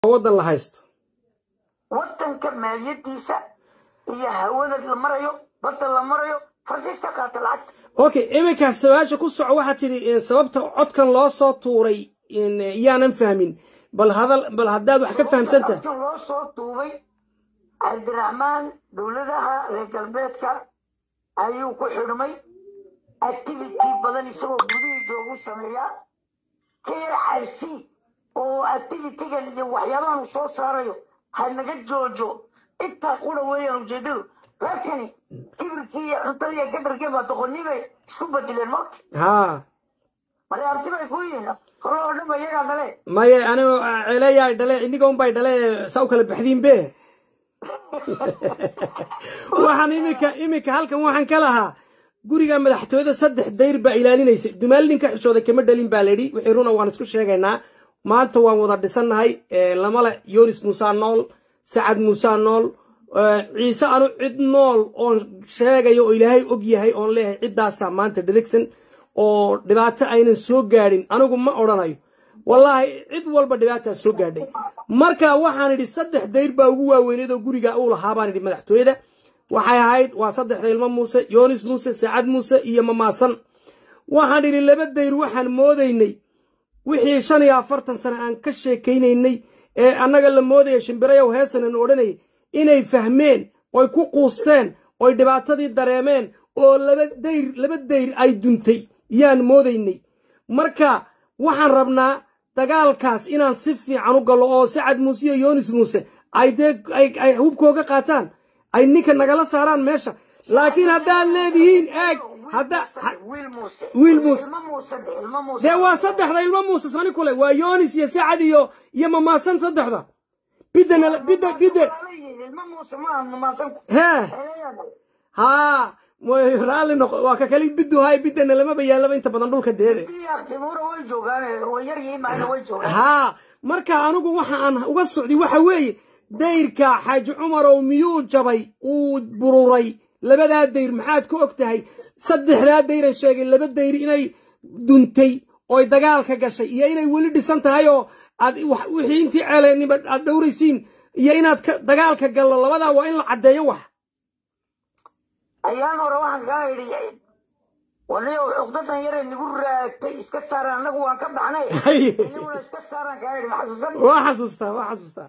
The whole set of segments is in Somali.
waddan la haysto waddanka maaliyadiisa iyo hawada la marayo badda la marayo farsiiska qaata lacagta okay iminka su-aasha ku soco waxaa tidhi sababta codkan loo soo tuuray yaanan fahmin bal hadal bal haddaad wax ka fahamsantahay codkan loo soo duubay cabdiraxmaan dowladaha reer galbeedka ayuu ku xidhmay activity badan isagoo gudihii joogu sameeyaa ka yar xabsi oo activitygan iyo waxyaabahan uu soo saarayo ha naga joojo intaa qura weeyaan ujeedadu reerkani kibirkii iyo cuntadii iyo gadarkii baa doqonnii bay isku bedeleen moogta haa marka abti bay ku yihiin hore oo dhan ba iyagaa dhale maye anigo celeyaa dhale iniga unbay dhale saa u kala baxdiin be waxaan iminka iminka halkan waxaan ka lahaa guriga madaxtooyada saddex dayr baa ilaalinaysa dumaal ninka xishooda kama dhalin baa layidhi wixii runa waan isku sheegaynaa maanta waan wada dhisannahay lamale yonis muusa nool sacad muusa nool ciise anu cid nool oon sheegayo oo ilaahay og yahay oon leeyahay ciddaasaa maanta dherigsan oo dhibaato aynan soo gaadhin anigu ma odhanayo wallaahi cid walba dhibaataa soo gaadhay marka waxaan idhi saddex dayr baa ugu waaweyneed oo guriga uu lahaa baan idhi madaxtooyada waxay ahayd waa saddexda ilmo muuse yoonis muuse sacad muuse iyo mamaasan waxaan idhi laba dayr waxaan moodaynay wixii shan iyo afartan sane aan ka sheekaynaynay ee annaga la moodaya shimbirayow heesanan odhanayay inay fahmeen oy ku quusteen oy dhibaatadii dareemeen oo laba dayr laba dayr ay duntay yaan moodaynay marka waxaan rabnaa dagaalkaas inaan si fiican u gallo oo sacad muuse iyo yoonis muuse ay dee ay hubkooga qaataan ay ninka nagala saaraan meesha laakiin haddaad leedihiin eeg hadda wiil muuse wiil muuse ilmo muuse de ilmo muuse dee waa saddexda ilmo muuse sani kule waa yoonis iyo sacad iyo iyo mamaasan saddexda bidana bida bida ilmo muuse ma aha mamaasan hee haa way raalli noqo waa ka kali bidu hay bidana lamaba yaalaba inta badan dhulka deede timuura way joogaan way yar yihiin maayna way joogaan haa marka anigu waxa aan uga socday waxa weeye dayrka xaaji cumarow miyuu jabay uu bururay labadaa dayr maxaad ku og tahay saddexdaa dayran sheegay laba dayr inay duntay oy dagaalka gashay iyo inay weli dhisan tahay oo aad wixii intii ceeleenniba aad dhowraysiin iyo inaad dagaalka gallo labadaa waa in la caddeeyo wax ayaan hore waxaan kaa idhi waniyo cuqdadan yare nagu raagtay iska saaraan annagu waan ka baxnay inaguna iska saaraan kaa idhi ma xasuusan waa xasuustaa waa xasuustaa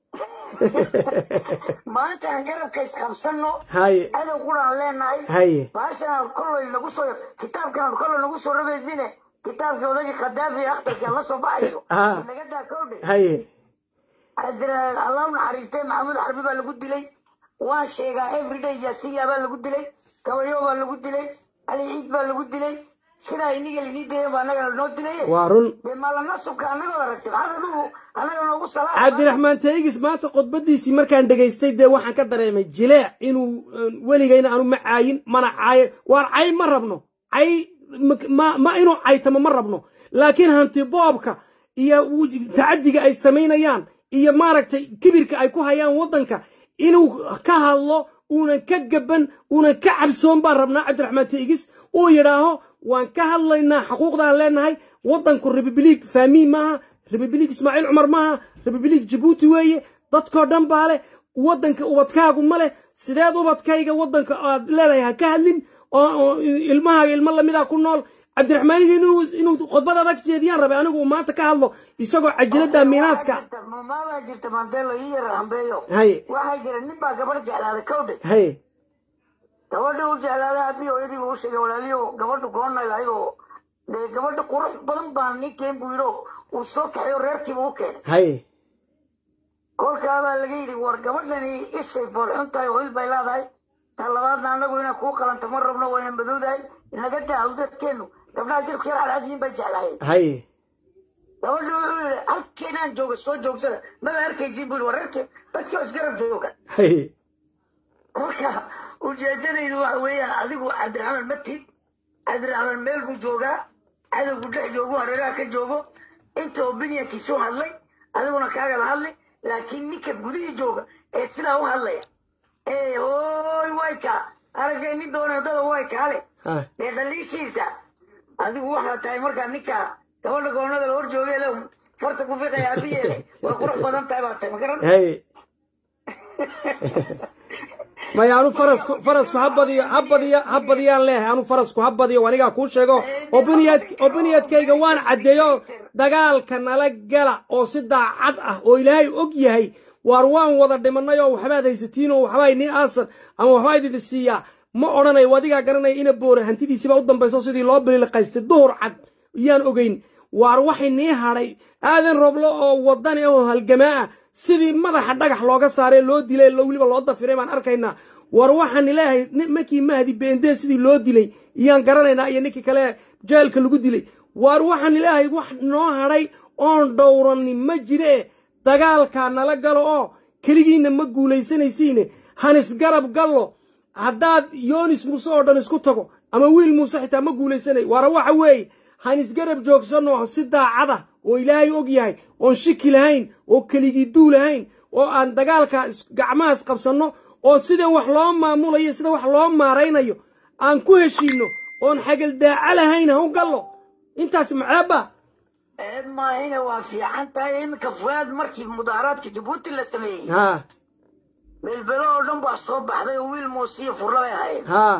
maanta aan garabka isqabsanno haye adow quraan leenahay haye baashan kollay nagu soo kitaabkan kollay nagu soo rabaysine kitaabkii odagii khadaafi akhtarka la soo baxayo Ah. naga daa kowdhe haye allah u naxariistay maxamuud xarbi baa lagu dilay waan sheegaa everyday yaasiya baa lagu dilay gabayo baa lagu dilay ali ciid baa lagu dilay sidaa iniga linii dilay baa annaga lanoo dilay waa run dee maalanasubka annagoo aragtay maxaad adigu annaga noogu salaa cabdiraxmaan taygis maanta khudbadiisii markaan dhegaystay dee waxaan ka dareemay jileec inuu weligayna aanu ma caayin mana caayo waar cay ma rabno cay ma ma inuu caytamo ma rabno laakiin hanti boobka iyo tacadiga ay samaynayaan iyo maaragtay kibirka ay ku hayaan waddanka inuu ka hadlo uunan ka gaban uunan ka cabsoon baan rabnaa cabdiraxmaan taygis uu yidhaaho waan ka hadlaynaa xuquuqdaan leenahay waddanku republiig faamiin maaha republiig ismaaciil cumar maaha republiig jabuuti weeye dadkoo dhan baa leh waddanka ubadkaagu ma leh sideed ubadkayga waddanka aad leedahay ha ka hadlin oo ilmahaaga ilmo lamidaa ku nool cabdiraxmaan inuu khudbad adag jeediyaan rabay anigu uu maanta ka hadlo isagoo cajiladda miinaaska maabaa jirta mandelo ii yara hambeeyo haye waxaa jira nin baa gabarh jeclaaday kowdhe haye gabadha u jeclaaday abii hooyadii buu u sheegay walaaliyo gabadhu goonay ayadoo dee gabadha qurux badan baa ninkeen buu yidho uu soo kaxayo reerkiiba u keenay haye kolkaabaa laga yidhi war gabadhani ishay foolxun tahay oo il bay leedahay ta labaadna annagu inaan kuu qalanto ma rabno wayna madowdahay inaga daa awdadkeennu gabdhaha jirku yar cadcadiin bay jeclaayeen haye gabadhu wuxuu yidhi halkeenaan jooga soo joogsada maba arkaysiin buu yidhi war reerkeen dadkii oo isgarab jooga haye marka ujeedadaydu waxa weeyaan adigu cabdiraxmaan matid cabdiraxmaan meel buu joogaa cadowgu dhex joogo hareeraha ka joogo inta opinionkiisu hadlay adiguna kaaga la hadlay laakiin ninka gudihii jooga ee sidaa u hadlaya ee hooy wayka aragay nin doona dada way kaale ha dee dhaliishiisa adigu waxaa tahay markaa ninka gabadha goonada la hor joogay le farta ku fiiqaya abiyeele way qurux badan tahay baa tahay ma garan haye maya anu farasku farasku ha badiyo ha badiyo ha badiyaan leeyahay anu farasku ha badiyo anigaa kuu sheego obiniyad obiniyadkayga waan caddeeyo dagaalka nala gala oo si daacad ah oo ilaahay og yahay waar waan wada dhimanay oo waxbaad haysatiin oo waxbaa idin aasan ama waxbaa idin siiyaa ma odhanayo adigaa garanaya ina boore hantidiisiibaa u dambayso sidii loo biliqaystay duhur cad iyaan ogeyn waar waxay nii hadhay aadan roblo oo wadani oo halgamaa ah sidii madaxa dhagax looga saaree loo dilay weliba loo dafiray baan arkaynaa war waxaan ilaahay markii mahdi beendee sidii loo dilay iyaan garanaynaa iyo ninkii kale jeelka lagu dilay waar waxaan ilaahay wax noo hadhay oon dhowrani ma jire dagaalkaa nala galo oo keligiinna ma guulaysanaysiine hanisgarab gallo haddaad yoonis muuse oo dhan isku tago ama wiil muuse xitaa ma guulaysanay waara waxa weeye hanisgarab joogsanno si daacada oo ilaahay og yahay oon shiki lahayn oo keligii duu lahayn oo aan dagaalka gacmahaas qabsanno oo sida wax loo maamulayo sida wax loo maaraynayo aan ku heshiinno oon xagaldaaca lahayn ha u gallo intaas maceebba maahina waa fiican tahay iminka fuaad markii mudaaharaadka jabuuti la sameeyey haa belbelo oo dhan baa soo baxday oo wiil muusiyo furla bay ahayd haa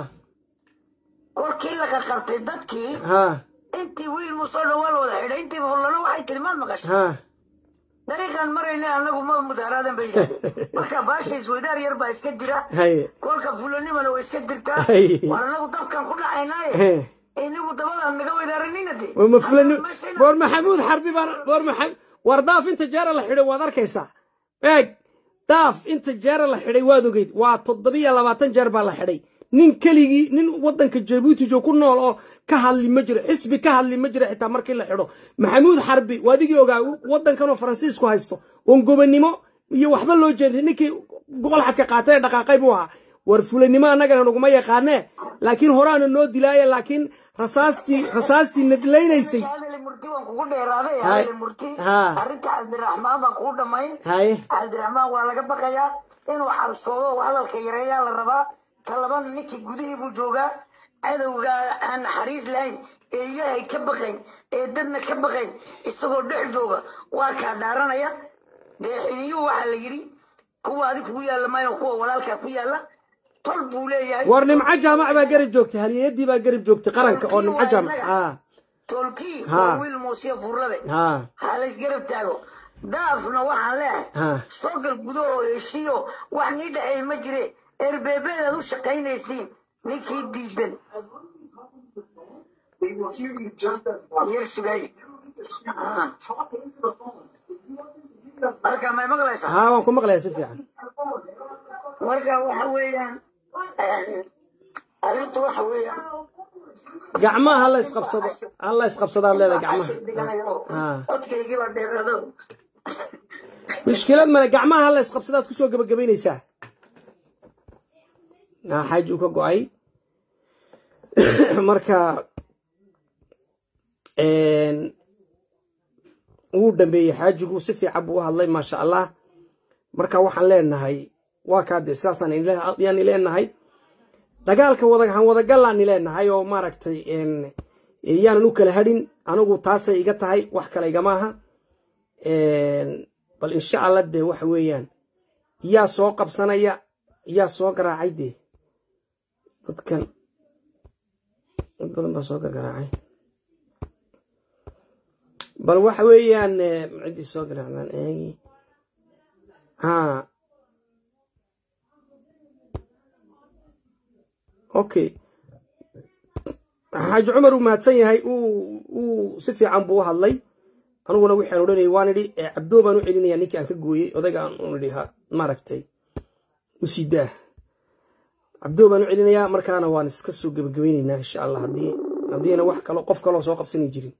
kolkii la qaqabtay dadkii haa intii wiil muuse oo dhan waa la wada xidhay intii furlana waxay kelimaad maqashay haa dariiqaan marayna anagu ma mudaharaadan bay yidhahdeen marka baasha isweydaar yar baa iska jira haye kolka fulanimana way iska jirtaa Ay. war anagu dabkan ku dhacaynaaye Hee. inagu dabadaan naga weydaaranina de war ma fulani Meeshayna- war maxamuud xarbi baan war maxam war daaf inta jeera la xidhay waad arkaysaa eeg daaf inta jeera la xidhay waad ogeyd waa toddobiyo labaatan jeer baa la xidhay nin keligii nin waddanka jabuuti joog ku nool oo ka hadli ma jiro xisbi ka hadli ma jiro xitaa markii la xidho maxamuud xarbi waa adigii ogaa waddankanoo faransiisku haysto oon gobonnimo iyo waxba loo jeeday ninkii goqolxadka qaatay ee dhaqaaqay buu ahaa war fulanimo annagana naguma yaqaanee laakiin horaana noo dilaaye laakiin rasaastii rasaastii nadlaynaysay hadali murti waan kugu dheeraaday Hay. hadali murti Haa. arrinta cabdiraxmaan baan kugu dhammayn haye cabdiraxmaan waa laga baqayaa inuu xalsoodo oo hadalka yareeyaa la rabaa talabana ninkii gudihii buu joogaa cadowga aan naxariis lahayn ee ilaahay ka baqayn ee dadna ka baqayn isagoo dhex jooga waa kaa dhaaranaya dee xidiyuhu waxaa la yidhi kuwa adig kugu yaalla mayno kuwa walaalkaa ku yaalla tol buu leeyahay war nimco jaamac baa garab joogtay halyeeyadii baa garab joogtay qaranka oo nimco jaamac haa tolkii Haa. waa wiil muusiya furlabe haa ha laysgarab taago daafna waxaan leehay Haa. soo gal gudahoo heshiyo wax nii dhexeey ma jire erbeebeedaad u shaqaynaysiin ninkii diidan They will hear you just as well. yar sugay Haa. Talk into the phone. marka may maqlaysaa haa waan ku maqlayaa si fiican marka waxa weeyaan arrintu waxa weeyaan gacmaha ha la isqabsado ha la isqabsadaad leedahay gacmaha Haa. codkaygii baa dheeraado mushkilad male gacmaha ha la isqabsadaad kusoo gebagabaynaysaa haa xaaji uu ka go-ay marka wuu dambeeyey xaajigu si fiican buu u hadlay maasha allah marka waxaan leenahay waa kaa dee sidaasaan ila- yaani leenahay dagaalka wadahan wadagallaani leenahay oo maaragtay een, yaanan u kala hadhin anigu taasay iga tahay wax kale igama aha Een, bal insha allah dee waxa weeyaan yaa soo qabsanaya yaa soo garaacay dee dadkan dad badan baa soo gargaraacay bal waxa weeyaan eh, ciddii soo garaacdaan eegi haa okay xaaji cumar uu mahadsan yahay uu uu si fiican buu u hadlay aniguna waxaan odhanayay waan idhi eh, cabdoo baan u celinaya ninkii aan ka gooyey odayga aan u idhi ha maaragtay u sii daa cabdoo baan u celinayaa markaana waan iska soo gebagabaynaynaa insha allah haddii haddiina wax kalo qof kaloo soo qabsani jirin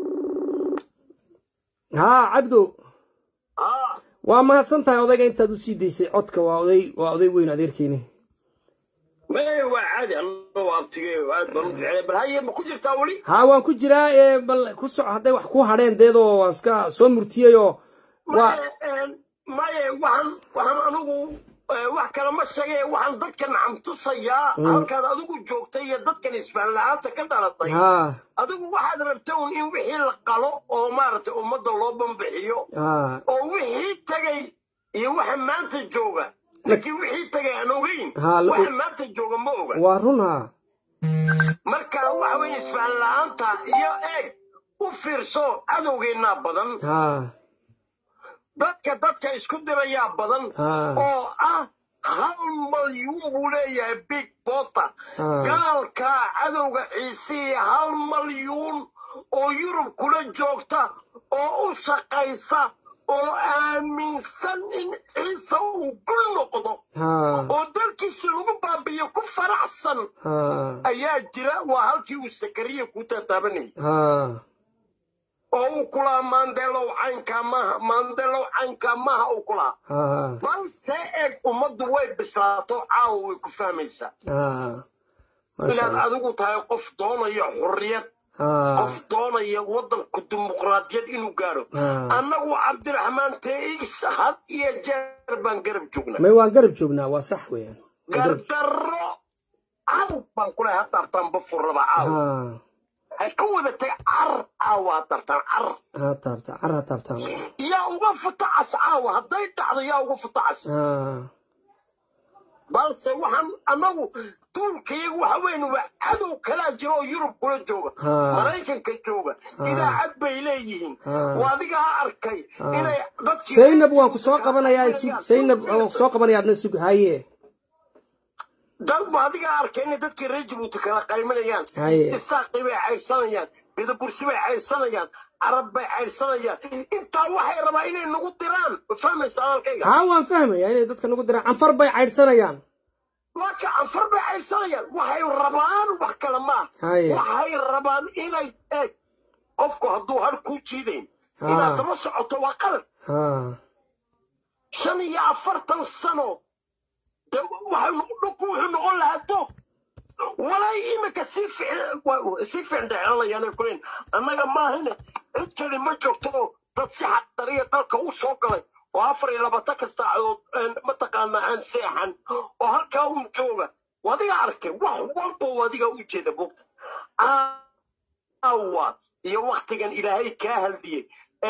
haa cabdo waa mahadsan tahay odayga intaad u sii daysay codka waa oday waa oday weyn adeerkeeni maya waa caadi anna waa abtigey aad baan u jeclay bal haye ma ku jirtaa weli haa waan ku jiraa ee bal ku soco hadday wax ku hadheen deedoo waan iska soo murtiyey oo waa maya maya waxaan waxaan anigu eh, wax kale ma sheegay waxaan dadka nacam tusayaa halkaad adigu joogtay iyo dadkan isfahan la-aanta ka dhalatay haa adigu waxaad rabta un in wixii la qalo oo maaragtay ummadda loo bambixiyo haa oo wixii tagay iyo waxa maanta jooga laakiin wixii tagay aan ogeyn Ha, la- waxa maanta jooga ma oga waa run haa marka waxa weye isfahan la-aanta iyo eeg u fiirso cadowgeennaa badan haa dadka dadka isku dirayaa badan haa oo ah hal malyuun buu leeyahay big bota Ah. gaalka cadowga ciisiya hal malyuun oo yurub kula joogta oo u shaqaysa oo aaminsan in ciise uu gul noqdo haa oo dalkiisi lagu baabiyo ku faraxsan haa ayaa jira waa halkii uu sakariya ku tataabanayay haa oo uu kulaha maandelow caynkaa maaha maandelow caynkaa maaha uu kulaha haa balse eeg ummaddu way bislaato caawa way ku fahmaysaa haa maasha inaad allah adigu tahay qof doonaya xurriyad haa qof doonaya waddanku dimuqraadiyad inuu gaadho Ah. annagu cabdiraxmaan tx had iyo jeer baan garab joognaa may waan garab joognaa waa sax weeyaan Waan garab- gardarro caw baan kulahay ha taabtaan bafurraba caaw haa ha isku wada tag car caawa ha taabtaan car haa taabta car ha taabtaan yaa uga futacas caawa hadday dhacdo yaa uga futacas haa balse waxaan annagu duulkayagu waxa weyn waa cadow kalaa jiro oo yurub kula jooga Ah. maraykanka jooga idaacad bay leeyihiin Ah. waa adigaa arkay inay dadkii zaynab waan ku soo qabanayaa sug zaynab waan ku soo qabanaya adna sug haye dad ba adigaa arkay inay dadkii reer jabuuti kala qaymanayaan Haye. isaaqi bay caydsanayaan bidabursi bay caydsanayaan carab bay caydsanayaan intaa waxay rabaa inay nagu diraan ma fahmaysa hadalkayga haa waan fahmayaa inay dadka nagu diraan canfar bay caydhsanayaan waa ka canfar bay caydsanayaan waxay rabaan wax kale maaha Haye. waxay rabaan inay eeg qofku hadduu har kuu jiidayn Ah. inaad daba socoto waa qalad haa shan iyo afartan sano de waxay no- dhulku wuxuu noqon lahaa doog walay imika sii fic- waa- sii fiicndhecelanayaan kulen annaga maahine cid kale ma joogto oo dad si xaqdariya dalka u soo galay oo afar iyo labaatan kasta cadood mataqaana aan seexan oo halkaa uun jooga wadiga arkay wax walba wadiga u jeeda bogta aawa iyo waktigan ilaahay kaa haldiyey ee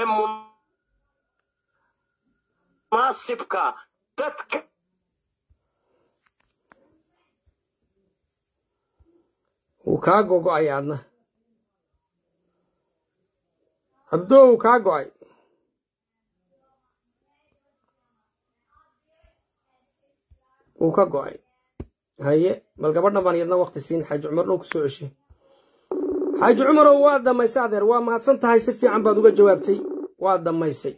munaasibka dadka wuu kaa gogo'ay adna cabdoo wuu kaa go'ay wuu ka go'ay haye bal gabadhan baan iyadna wakti siin xaaji cumar dhow ku soo ceshay xaaji cumarow waa dhammaysay adeer waa mahadsan tahay si fiican baad uga jawaabtay waa dhammaysay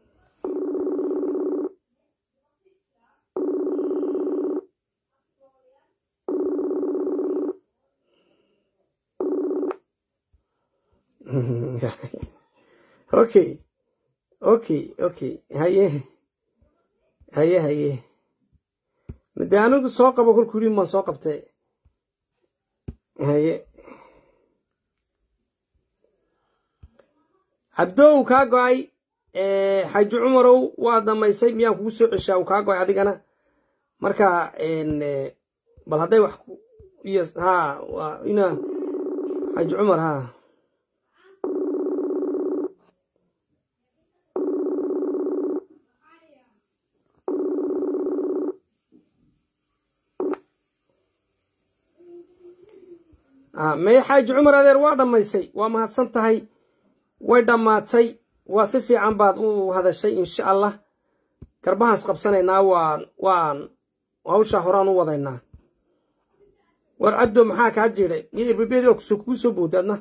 okay okay okay haye haye haye mide anigu soo qabo kolkuu yidhi maan soo qabtay haye cabdoow kaa go-ay xaaji cumarow waa dhammaysay miyaan kugu soo ceshaa uu kaa go-ay adigana marka bal hadday wax iyo haa waa ina xaaji cumar haa may xaaji cumar adeer waa dhammaysay waa mahadsan tahay way dhammaatay waa si fiican baad u hadashay insha allah garbahaas qabsanaynaa waan waan hawshaa horaan u wadaynaa war cabdo maxaa kaa jiiday miyo irbabiyadii waa kusoo kugu soo bowday adna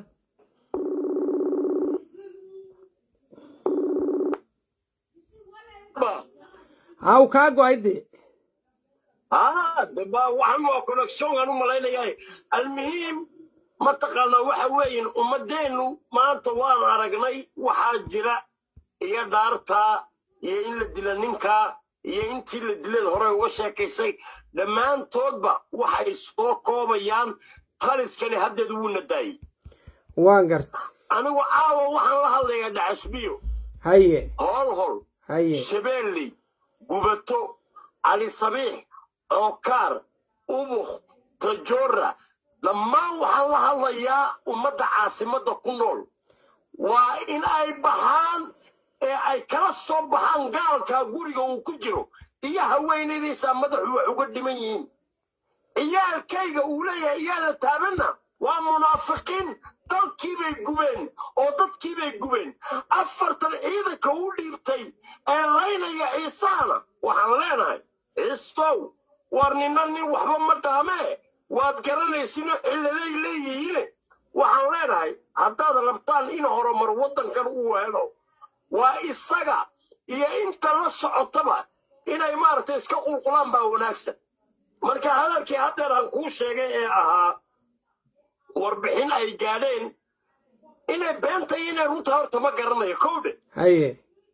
haa uu kaa go-ay dee ها دبا وحن وكونكسيون أنا ملاينا المهم ما تقالنا waxa weeyeen ummadeenu maanta waan aragnay waxaa jira iyo daarta iyo in la dila ninka iyo intii la dilay hore uga sheekaysay dhammaantoodba waxay soo koobayaan taliskani haddeed wuu nadaayey waan garta anigu caawa waxaan la hadlayaa dhacasbiyo haye hol hol haye shabeelley gubato cali sabiix cookaar ubuk tajora dhammaan waxaan la hadlayaa ummadda caasimadda ku nool waa in ay baxaan ee ay kala soo baxaan gaalka guriga uu ku jiro iyo haweenadiisa madaxu wax uga dhiman yihiin ciyaalkayga uu leeyahay iyaala taabanna waa munaafiqiin dalkiibay gubeen oo dadkiibay gubeen afartan ciidanka u dhiibtay ee laynaya ciisahana waxaan leenahay ciisow war nina nin waxba ma dhaamee waad garanaysino cilladay leeyihiine waxaan leenahay haddaad rabtaan in horumar waddankan uu helo waa isaga iyo inta la socotaba inay maaragtay iska qulqulaan baa wanaagsan marka hadalkii haddeer aan kuu sheegay ee ahaa warbixin ay gaadheen inay beentay inay runta horta ma garanayo kowdhe haye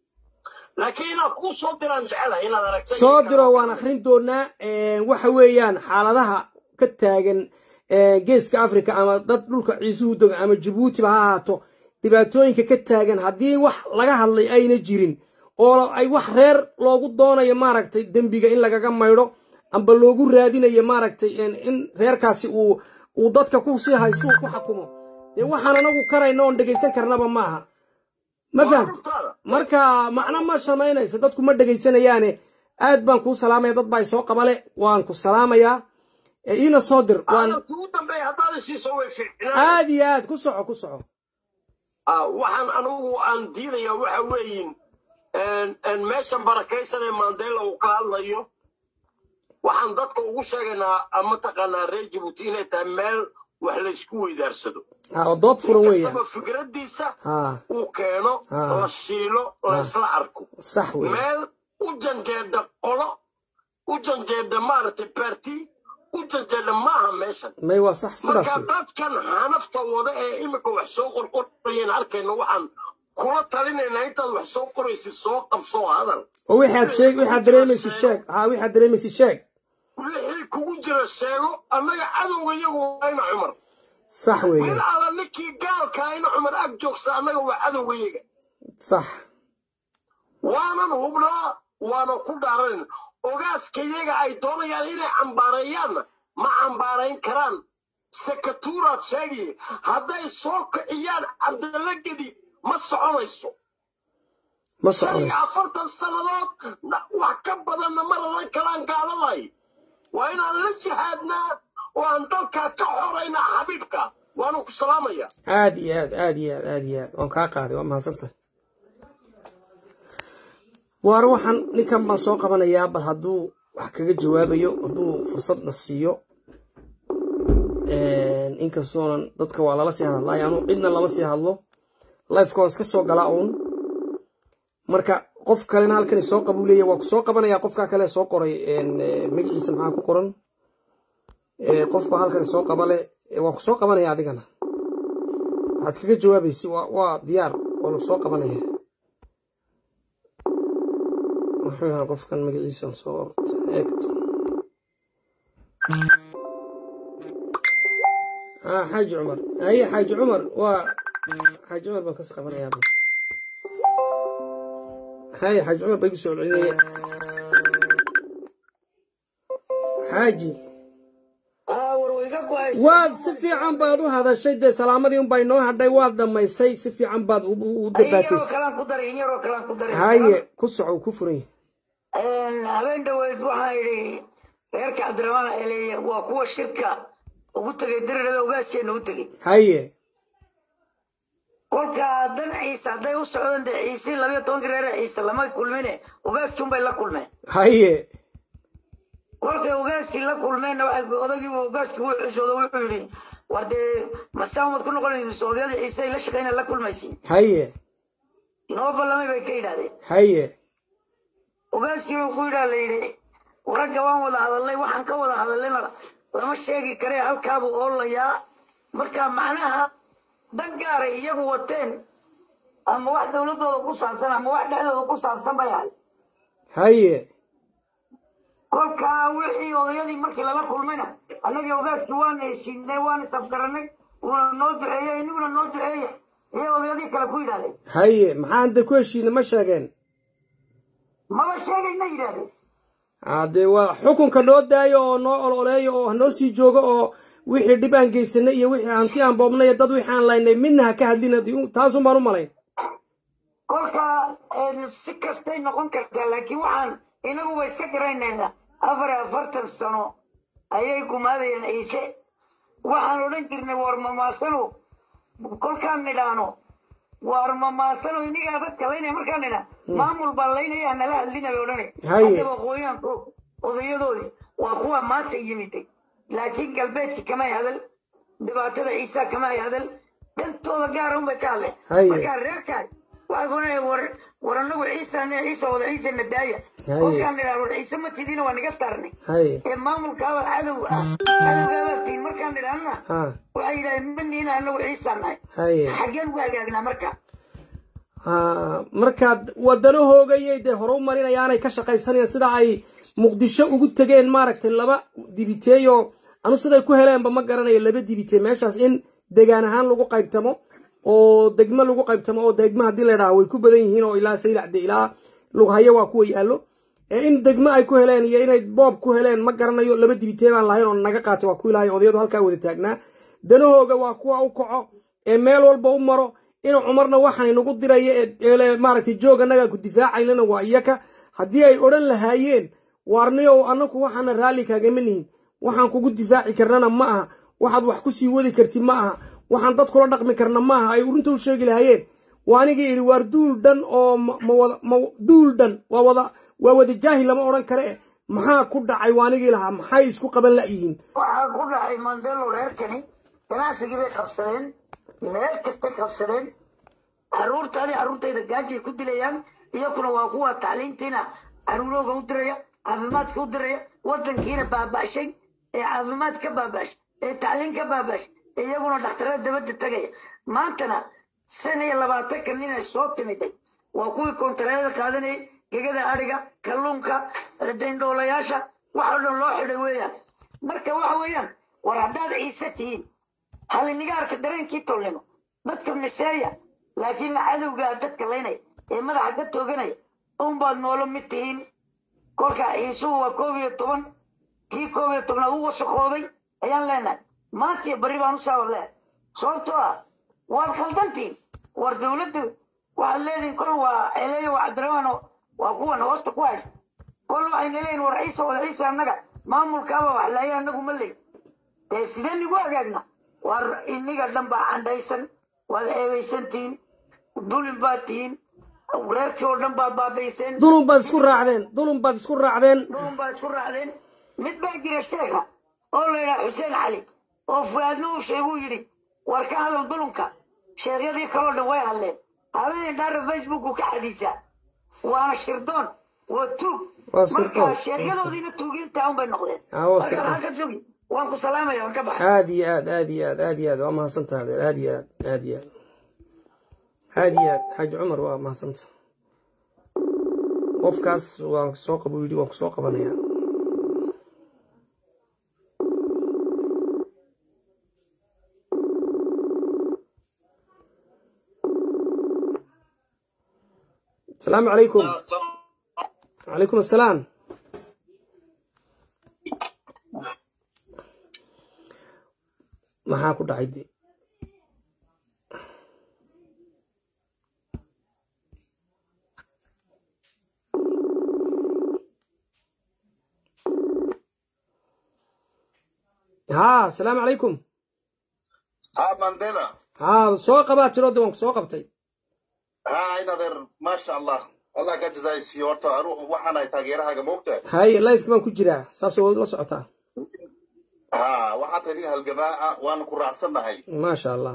laakiin inaad kuu soo diraan jecelahay inaad aragtay soo diro waan akhrin doonaa waxa weeyaan xaaladaha ka taagan geeska africa ama dad dhulka ciisuhu doga ama jabuutiba ha ahaato dhibaatooyinka ka taagan haddii wax laga hadlay ayna jirin oo ay wax reer loogu doonayo maaragtay dembiga in lagaga maydho amba loogu raadinayo maaragtay in reerkaasi uu uu dadka ku sii haysto uu ku xakumo dee waxaan anagu karayna oon dhegaysan karnaba ma aha ma fahamta marka macno ma samaynayso dadku ma dhegaysanayaane aad baan kuu salaamaya dad baa soo qabale waan ku salaamayaa iina soo dir waan kugu dambeeya haddaad isiiso way fiicnaan aad iyo aad ku soco ku soco waxaan anugu aan diidayaa waxa weeyin meeshan barakaysan ee mandela uu ka hadlayo waxaan dadka ugu sheegaynaa mataqaanaa reer jabuuti inay tahay meel wax laysku weydaarsado ha oo dood furan weeyaan kastaba fikraddiisa ha uu keeno Ah. la shiilo laysla arko sax weeyaan meel u janjeedha qolo u janjeedha maaragtay baarti u janjeedha maaha meeshan may waa sax sidaas marka wey dadkan xanafta wada ee imika wax soo qorqorayeen arkayna waxaan kula talinaynaa intaad wax soo qoraysid soo qabsoo hadal oo wixaad sheeg waxaad dareemaysid sheeg ha waxaad dareemaysid sheeg wixii kugu jira sheego annaga cadowga iyagu waa ina cumar sax mid weeyaan alla ninkii gaalkaa ina cumar ag joogsa annaga waa cadowga iyaga sax waanan hubnaa waanan ku dhaaranin ogaaska iyaga ay doonayaan inay cambaareeyaanna ma cambaarayn karaan sekatuuraad sheegaye hadday soo kiciyaan cabdalla gedi ma soconayso ma shan iyo soconayso afartan sannadood na- wax ka badanna ma raran karaan gaaladaay waa inaan la jihaadnaa oo aan dalkaa ka xoraynaa xabiibka waanu ku salaamaya aad iyo aad aad iyo aad aad iyo aad waan kaa qaaday waa mahadsantahay waare waxaan ninkan baan soo qabanayaa bal hadduu wax kaga jawaabayo hadduu fursadna siiyo inkastoonan dadka waa lala sii hadlay anu cidna lama sii hadlo lifeka waan iska soo galaa uun marka qof kalena halkani soo qabuu leeya waa ku soo qabanayaa qofkaa kale soo qoray magaciisa maxaa ku qoran qof baa halkani soo qaba leh waa ku soo qabanaya adigana waxaad kaga jawaabaysi waa waa diyaar waa lagu soo qabanaya muxuu yahay qofkan magaciisan soo eegto ah xaaji cumar haye xaaji cumar waa xaaji cumar baan kasoo qabanayaa haye xaaji cumar baa igu soo celinaya xaaji aa war wayga go-ay waad si fiican baad u hadashay dee salaamadii unbaa inoo hadhay waad dhammaysay si fiican baad u- u u in yaroo dabaataysay kalaan ku daray in yaroo kalaan ku daray haye ku soco ku furan yahay habeen dhaweyd waxaa idhi reerka cabdiraxmaan eleeye waa kuwa shirka ugu tegay dirirada ugaaskeena u tegey haye kolka dan ciise hadday u socdeen dee ciise labayo tobankii reer ciise lama kulmine ugaaskii unbay la kulmeen haye kolkay ugaaskii la kulmeenna waxay odagiibu ugaaskii wuu xishoodo wuxuu yidhi war dee masaamad ku noqonaysa odayada ciise ay la shaqeyna la kulmaysiin haye noo ballamay bay ka yidhahdeen haye ugaaskii buu ku yidhaa la yidhi ragga waan wada hadalnay waxaan ka wada hadallayna lama sheegi karee halkaabuu oolayaa marka macnaha dan gaaray iyagu wateen ama wax dowladooda ku saabsan ama wax dhexdooda ku saabsan bay ahay haye kolkaa wixii odayadii markii lala kulmayna annagii ogaaskii waana heshiinay waana isafgaranay wuuna noo duceeyey iniguna noo duceeya iyay odayadii kale ku yidhahdeen haye maxaan da ku heshiina ma sheegeen maba sheegayna yidhahdeen haddee waa xukunka noo daayo oo noo ololeeyo oo hanoo sii joogo oo wixii dhib aan geysanay iyo wixii hanti aan boobnay iyo dad wixii aan laynay midna ha ka hadlin haddii taasun baan u malayn kolka si kastay noqon kartaa laakiin waxaan inagu wa iska garanaynaa afar iyo afartan sano ayay gumaadayeen ciise waxaan odhan jirnay war mamaasano kolkaan nidhaano war mamaasano inigaa dadka laynaya markaan nidhaa maamul baa laynaya nala hadlina bay odhanay Haye. haddaba aqooyaanku odayadoodi waa kuwa maanta yimiday laakiin galbeedki kamay hadal dhibaatada ciisa kamay hadal dantooda gaara unbay ka hadleen Haye. markaa reerkaas waxay kunaya war war anagu ciisana ciisa wada ciisa nadaaya Haye. kolkaan nidhaa war ciise ma tidina waa naga saarnay haye ee maamulkaaba cadow ah cadowgaabaa tiin markaan nidhaana ha waxay yidhahdeen maniina anagu ciisa nahay haye xaggeen ugu hagaagnaa marka ha markaad wadanahoogayay dee hore u marinayaanay ka shaqaysanayaan sida ay muqdisho ugu tegeen maaragtay laba dibiteeyo anu siday ku heleenba ma garanayo laba dibitee meeshaas in degaan ahaan lagu qaybtamo oo degmo lagu qaybtamo oo degmo haddii la idhaha way ku badan yihiin oo ilaa saylacde ilaa lughayo waa kuwa yaallo ee in degmo ay ku heleen iyo inay boob ku heleen ma garanayo laba dibitee baan lahayn oo naga qaatay waa ku ilahay odayadu halkaa wada taagnaa danahooga waa kuwa u kaco ee meel walba u maro inuu cumarna waxaan inagu diraya ee- ee maaragtay joog annagaa ku difaacaynana waa iyaka haddii ay odhan lahaayeen waarniyow annaku waxaana raalli kaagama nihin waxaan kugu difaaci karnana ma aha waxaad wax ku sii wadi karti ma aha waxaan dad kula dhaqmi karna ma aha ay runta u sheegi lahaayeen waa anigii idhi waar duul dhan oo ma ma wada ma duul dhan waa wada waa wada jaahil lama odhan kare eh maxaa ku dhacay waa anigii lahaa maxay isku qaban la'yihiin waxaa ku dhacay mandelo reerkani ganacsigii bay qabsadeen meel kastay qabsadeen caruurtaadii caruurtayda gaajay ku dilayaan iyakuna waa kuwa tacliintiina caruurooga u diraya caafimaadka u diraya wadankiina baaba'shay ee caafimaad ka baaba'shay ee tacliin ka baaba'shay ee iyaguna dhakhtarada dabadda tegaya maantana shan iyo labaatanka nin ay soo timiday waa kuwii kontareerada qaadanayay gegada adhiga kalluunka dayndhoolayaasha wax oo dhan loo xidhay weeyaan marka waxa weeyaan war haddaad ciise tihiin halinigaarka dareenkii tolnimo dadka miseeya laakiin cadowgaa dadka laynaya ee madaxa ka tooganaya unbaad noolo mid tihiin kolka ciisuhu waa koob iyo toban kii koob iyo tobnaad u wasaqooday ayaan leenahay maanta iyo barri baan u saawar leehay sababtoo ah waad khaldantiin war dawladdu waxaad leedihin kol waa eleeyo waa cabdiraxmaano waa kuwan hoosta ku haysta kol waxayna leeyihin war ciise wada ciise annaga maamulkaaba wax laaya annagu ma leey dee sidee nigu hagaagna war iniga dhan baa candhaysan waad eebaysantihiin dulin baad tihiin reerkii oo dhan baad baabayseen dulun baad isku raacdeen dulun baad isku raacdeen dhulun baad isku raacdeen mid baa jira sheekha oo la yidhaha xuseen cali oo fuaadna uu sheeguu yidhi war ka hadal dulunka sheekyadii kaloo dhan way hadleen habeeneen dhaara facebooku ka xadiisaa waana shirdoon waa tuug Waa sirdoon. marka sheekyadoodiina tuugiintaa un bay noqdeen Ah, waa marka sirdoon. waxaan ka sugi waan ku salaamaya waan ka baxay aad iyo aad aad iyo aad aad iyo aad waa mahadsantaha adeer aad iyo aad aad iyo aad aad iyo aad xaaji cumar waa mahadsanta qofkaas waan soo qab yidhi waan kusoo qabanaya asalaamu calaykum calaykum assalaam maxaa ku dhacay de haa asalaamu calaykum ها مانديلا haa soo qabaa tiro de waan ku soo qabtay ها اين هذا ما شاء الله الله قد جزاي سيورتا اروح وحنا تاغيرها موقتا haye lifeka baan ku jiraa saasoo waad la socotaa ها waxaad tihiin halgamaa waan ku raacsannahay maasha allah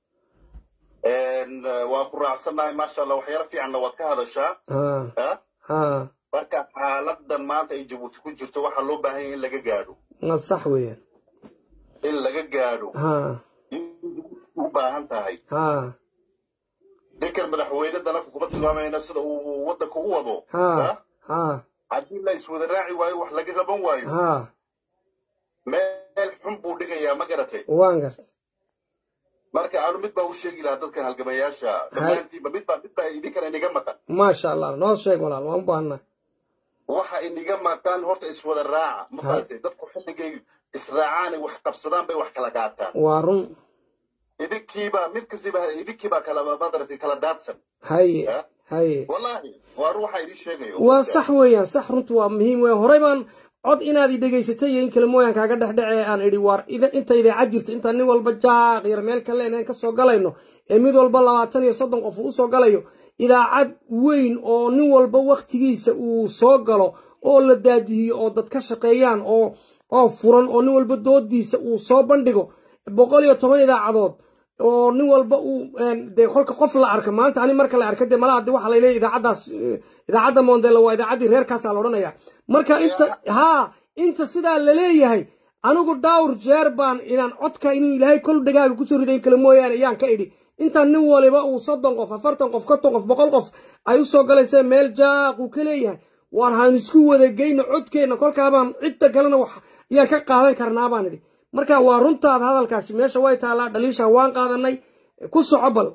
een waan ku raacsannahay maasha Allah waxyaalo fiicanna waad ka hadashaa haa ha haa marka xaaladan maanta ay Djibouti ku jirto waxa loo baahan yahay in laga gaadho waa sax weeyaan in laga gaadho haa in Djibouti u baahan tahay haa ninkan madaxweyne dalka kuma tilmaamayna sida uu wadanka u wado haa haa haddii la iswada raaci waayo wax laga qaban waayo haa meel xun buu dhigayaa ma garatay waan garta marka aanu mid baa u sheegi lahaa dadkan halgamayaasha dhammaantiiba mid baa mid baa idinkana inaga maqan maasha allah noo sheeg walaal waan u baahnaa waxa iniga maqaan horta iswada raaca ma fahatay dadku xilligay israacaan ay wax qabsadaan bay wax kala qaataan waa run idinkiibaa mid kastiba idinkiibaa kala madaragtay kala daadsan haye Ya? haye wallaahi waa ruuxa idin sheegayo waa sax weeyaan sax runtu waa muhiim weeyaan horey baan cod inaad i dhegaysatay iyo in kale mooyaan kaaga dhexdhece aan idhi waar ida- inta idaacad jirta intaan nin walba jaaq yar meel kale inaan ka soo galayno ee mid walba labaatan iyo soddon qof uu usoo galayo idaacad weyn oo nin walba waktigiisa uu soo galo oo la daadihiyo oo dad ka shaqeeyaan oo oo furan oo nin walba doodiisa uu soo bandhigo boqol iyo toban idaacadood oo nin walba uu dee kolka qof la arka maanta ani marka la arka dee malaha de waxa la leeyahy idaacaddaas eh, idaacadda mondela waa idaacaddii reerkaasaa la odhanaya marka inta haa inta sidaa la leeyahay anigu dhawr jeer baan inaan codka inuu ilaahay kol dhegaaga kusoo ridayn kale mooyaane ayaan ka idhi intaan nin waliba uu soddon qof afartan qof konton qof boqol qof ay usoo galaysa meel jaaq uu ka leeyahay waan han isku wada geyno codkeenna kolkaabaan cidda kalena wax ayaan ka qaadan karnaa baan idhi marka waa runtaada hadalkaasi meesha way taallaa dhaliisha waan qaadanay ku soco bal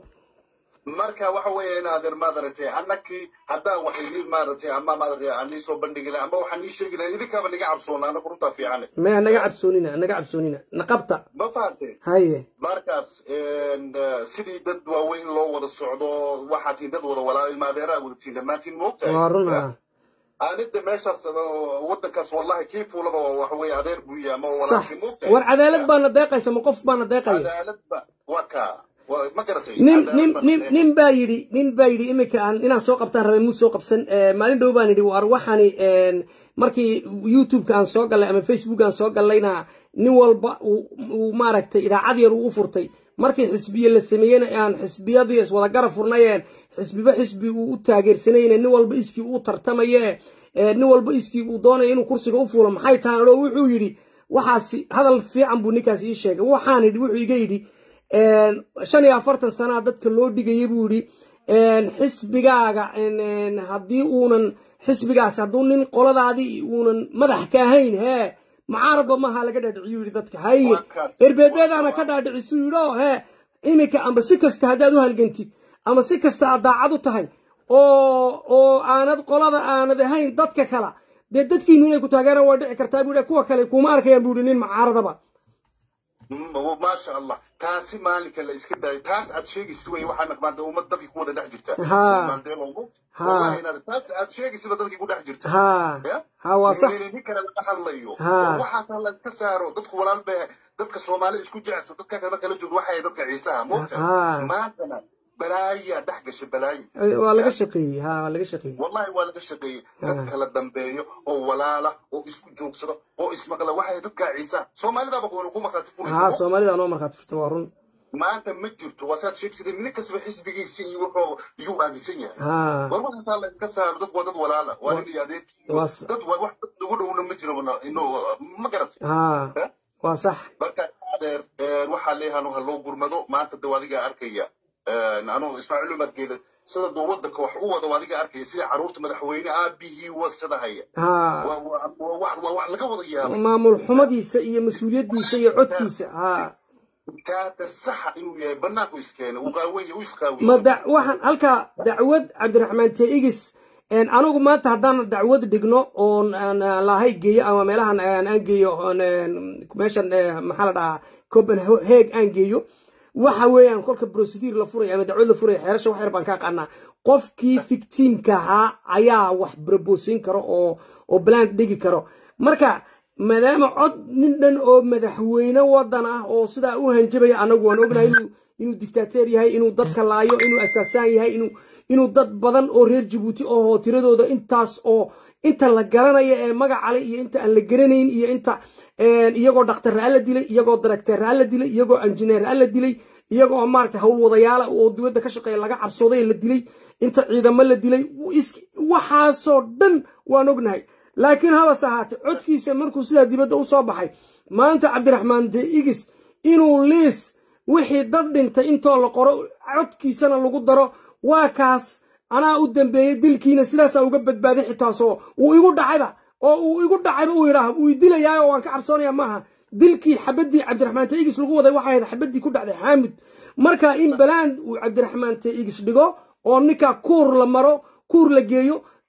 marka waxa weeye in adeer maaragtay annakii haddaa wax idin maaragtay ama maaragtay aan nii soo bandhigi lahay ama waxaan nii sheegi lahay idinkaaba niga cabsoona annaku runtaa fiicane maya naga cabsoonina naga cabsoonina naqabta ma fahamtay haye markaas een, eh, sidii dad waaweyn loo wada socdo waxaad tihiin dad wada walaa ilma adeeraa wada tihiin dhammaantiin moogtahay waa run ha aanida meeshaas oo wadankaas wallahi kii fuulaba waa waxa weeye adeer buu yahay ama sax walaalkii moogtahay war cadaalad baana deeqaysa ma qof baana deeqaya cadaaladba waa kaa waa- ma garatay nin Cadaalad nin baa nin deeqaysa. nin baa yidhi nin baa yidhi iminka aan inaan soo qabtaan rabay muu soo qabsan Eh, maalin dhow baan yidhi war waxaani een, markii youtube-ka aan soo gallay ama facebook aan soo gallayna nin walba uu uu maaragtay idaacad yar uu u furtay markii xisbiye la sameeyena aan xisbiyadii iswada gara furnayeen xisbiba xisbi uu u taageersanayeen nin walba iskii uu tartamaye Eh, nin walba iskii uu doonaya inuu kursiga u fuulo maxay tahan oo wuxuu yidhi waxaasi hadal fiican buu ninkaas ii sheegay waxaan yidhi wuxuu iga yidhi een, shan iyo afartan sanaa dadka loo dhigaya buu yidhi een, xisbigaaga een, een, haddii uunan xisbigaas hadduu nin qoladaadii uunan madax ka ahayn hee macaaradba maaha laga dhaadhiciyu yidhi dadka haye Waa kaas. erbeebeedaana ka dhaadhicisuu yidhi oo hee iminka amba si kasta haddaad u halgantid ama si kasta aad daacad u tahay oo oo aanad qolada aanad ahayn dadka kala dee dadkiinu inay ku taageeraan waa dhici kartaa buu yidhi kuwa kale kuma arkayaan buu yidhi nin macaaradaba Mm, maasha allah taasi maalinka la iska daayo taas aad sheegaysid wey waxaa naqmaanta ummad dadkii ku wada dhex jirta Ha. Mandela-gu. Ha. Wallahi inaad- taas aad sheegaysidba dadkii ku dhex jirta haa Ya? haa waa sax nin kale laga hadlayo Ha. oo waxaas la iska saaro dadku walaal bay dadka soomaalida isku jecel dadka kale kala joogto waxay dadka ciisaha moogta Ha. maantana balaayaa dhex gasha balaayo Eh, waa laga shaqeeyey haa waa laga shaqeeyey wallahi waa laga shaqeeyey dad kala dambeeyo oo walaala oo isku joogsado oo ismaqla waxay dadka ciisaha soomaalidaba ku ku markaati haa furaysa soomaalida noo markhaati furta waa run maanta ma jirto waa saad sheegsaday mid kastaba xisbigiisa iyo wuxuu iyuu aaminsan yahay haa war waxaasaa la iska saaro dad waa dad walaala waa nin iyo adeerkii waa s- dad waa wax dad ugu dhowna ma jiro inuu ma garatay haa Eh? waa sax marka adeer eh, waxaa leeyahan ha loo gurmado maanta de adiga arkaya anugu ismaaciil umar geele sida duu wadanka wax u wado adiga arkaya sida caruurta madaxweyne aabihii wasada haya haa waa waa- waa wax waa wax laga wada yaabay maamul xumadiisa iyo mas-uuliyaddiisa iyo codkiisa haa kaatar saxa inuu yahay banaanku iskeenay uu qaawanya u ma isqaawiye da waxaan halkaa dacwad cabdiraxmaan teigis een, anigu maanta haddaan dacwad dhigno oon aan aan lahay geeyo ama meelahan aan aan geeyo oon, een, meeshan eh, maxaa la dhahaa copenhague aan geeyo waxa weeyaan kolka procedure la furayo ama dacwad la furayo xeerasha wax yar baan ka aqaanaa qofkii victimka ahaa ayaa wax brobosin karo oo oo bland dhigi karo marka maadaama cod nin dhan oo madaxweyne wadan ah oo sidaa u hanjabaya anagu waan ognahay inuu inuu dictateer yahay inuu dadka laayo inuu asaasaan yahay inuu inuu dad badan oo reer jabuuti oo tiradooda intaas oo inta la garanaya ee magacale iyo inta aan la garanayn iyo inta een, iyagoo dhakhtarraa la dilay iyagoo darakteerraa la dilay iyagoo injineerraa la dilay iyagoo maaragtay howlwadayaala oo dibadda ka shaqeeya laga cabsooday la dilay inta ciidamo la dilay is- waxaasoo dhan waan ognahay laakiin habase ahaatee codkiisa markuu sidaa dibadda u soo baxay maanta cabdiraxmaan de igis inuu liis wixii dad dhintay intoo la qoro codkiisana lagu daro waa kaas anaa u dambeeyey dilkiina sidaasaa uga badbaaday xitaasoo wuu igu dhacayba oo uu igu dhacayba uu yidhaah wuu idilayaa oo waan ka cabsoonaya maaha dilkii xabadii cabdiraxmaan teigis lagu waday waxay ahayd xabadii ku dhacday xaamid marka in baland uu cabdiraxmaan teigis dhigo oo ninkaa kuur la maro kuur la geeyo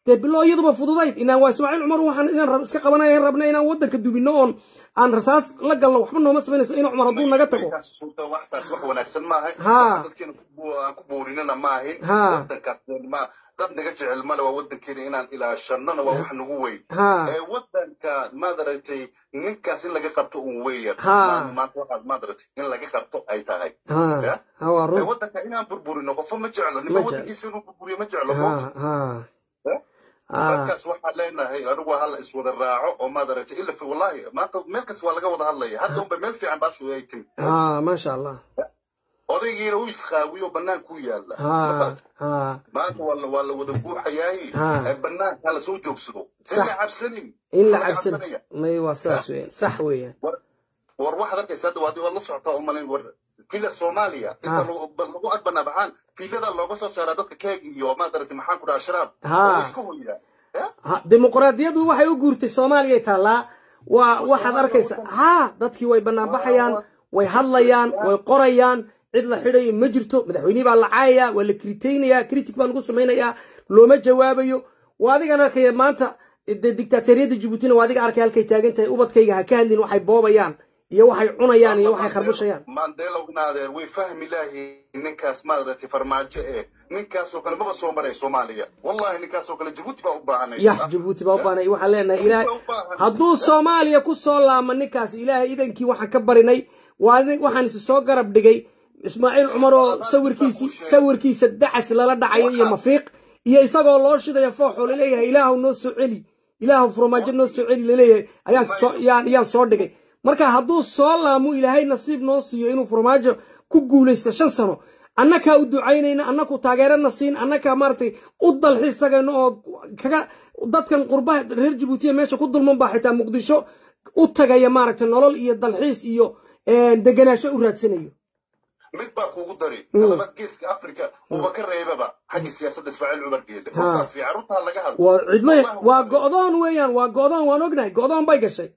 dee bilo iyaduba fududayd inaan waa ismaaciil cumar waxaan inaan rab- iska qabanaya rabna inaan waddanka dubino oon aan rasaas la galno waxba nooma samaynayso in cumar hadduu naga tago Markaas suurta waxtaas wax wanaagsan maaha Ha. dadkeena ku bu- aan ku boorinana maahin Ha. wadankaas ma dad naga jecel male waa wadankeena inaan ilaashannana waa wax nagu weyn Ha. ee wadanka maadaragtay ninkaas in laga qabto un weeyar Ha. Ma- maanta waxaad maadaragtay in laga qabto ay tahay ha Ya? ha waa ee run wadanka inaan burburino qofo ma jeclo Ma ninka jeclo. wadankiisa inuu burburiyo ma jeclo ha ha Ya? ha markaas waxaan leenahay anigu hala iswada raaco oo maadaragtay ila fi wallahi maanta meel kas waa laga wada hadlaya hadda unba meel fiican baashu ay timi ha maasha allah odaygiina u isqaawiyo bannaan ku yaala ha ha maanta waa la waa la wada buuxayaaye Ha. ee bannaanka la soo joogsado in Sax. la cabsanin in la Laga cabsan cabsanaya. may waa sidaas weeyaan sax weeyaan war war waxaad arkaysa hadda waad waad la socotaa u malayn war fila soomaaliya inta Ha. lagu ba- lagu adbanaa baxaan filada looga soo saaraa dadka keeg iyo maadarati maxaan ku dhaha sharaab Ha. oo isku hoyaa Ya? ha dimuqraadiyadu waxay u guurtay soomaaliya taallaa waa waxaad arkaysa ha dadkii way banaanbaxayaan way hadlayaan way qorayaan cid la xidhayo ma jirto madaxweynihii baa la caayaya waa la kritaynaya critic baa lagu samaynayaa looma jawaabayo waa adigan arkaya maanta dee dictaatoriyadda jabuutina waa adiga arkay halkay taagan tahay ubadkayga ha ka hadlin waxay boobayaan iyo waxay cunayaan iyo waxay kharbushayaan mandela ugnaadeen way fahmi laahi ninkaas maadarati farmaajo eh ninkaasoo kale maba soo maray soomaaliya wallahi ninkaasoo kale jabuuti baa u baahanay yax jabuuti baa u baanay waxaan leenahay ilaahay hadduu soomaaliya ku soo laama ninkaas ilaahay idankii waxaan ka barinay waa nin- waxaan isi soo garab dhigay ismaaciil cumar oo sawirkiisi sawirkiisa dacas lala dhacayo iyo mafiiq iyo isagoo loo shidayo fooxoo laleeyahay ilaahu noo soo celi ilaahu furmaajo noo soo celi laleeyahay ayaan soo yaan yaan soo dhigay marka hadduu soo laamo ilaahay nasiib noo siiyo inuu furmaajo ku guulaysto shan sano annakaa u ducaynayna annaku taageerana siin annakaa maaragtay u dalxiis tagayno oo kaga dadkan qurbaha reer jabuutiya meesha ku dulman baa xitaa muqdisho u tagaya maaragtay nolol iyo dalxiis iyo eh, deganaansho u raadsanayo mid baa kuugu dari talabad geeska africa uba ka reebaba xagga siyaasadda ismaaciil cumar geele runtaa fiican runtaa laga hadlo waa cidlo Wallahi waa go'doon weeyaan waa go'doon waan ognahay go'doon bay gashay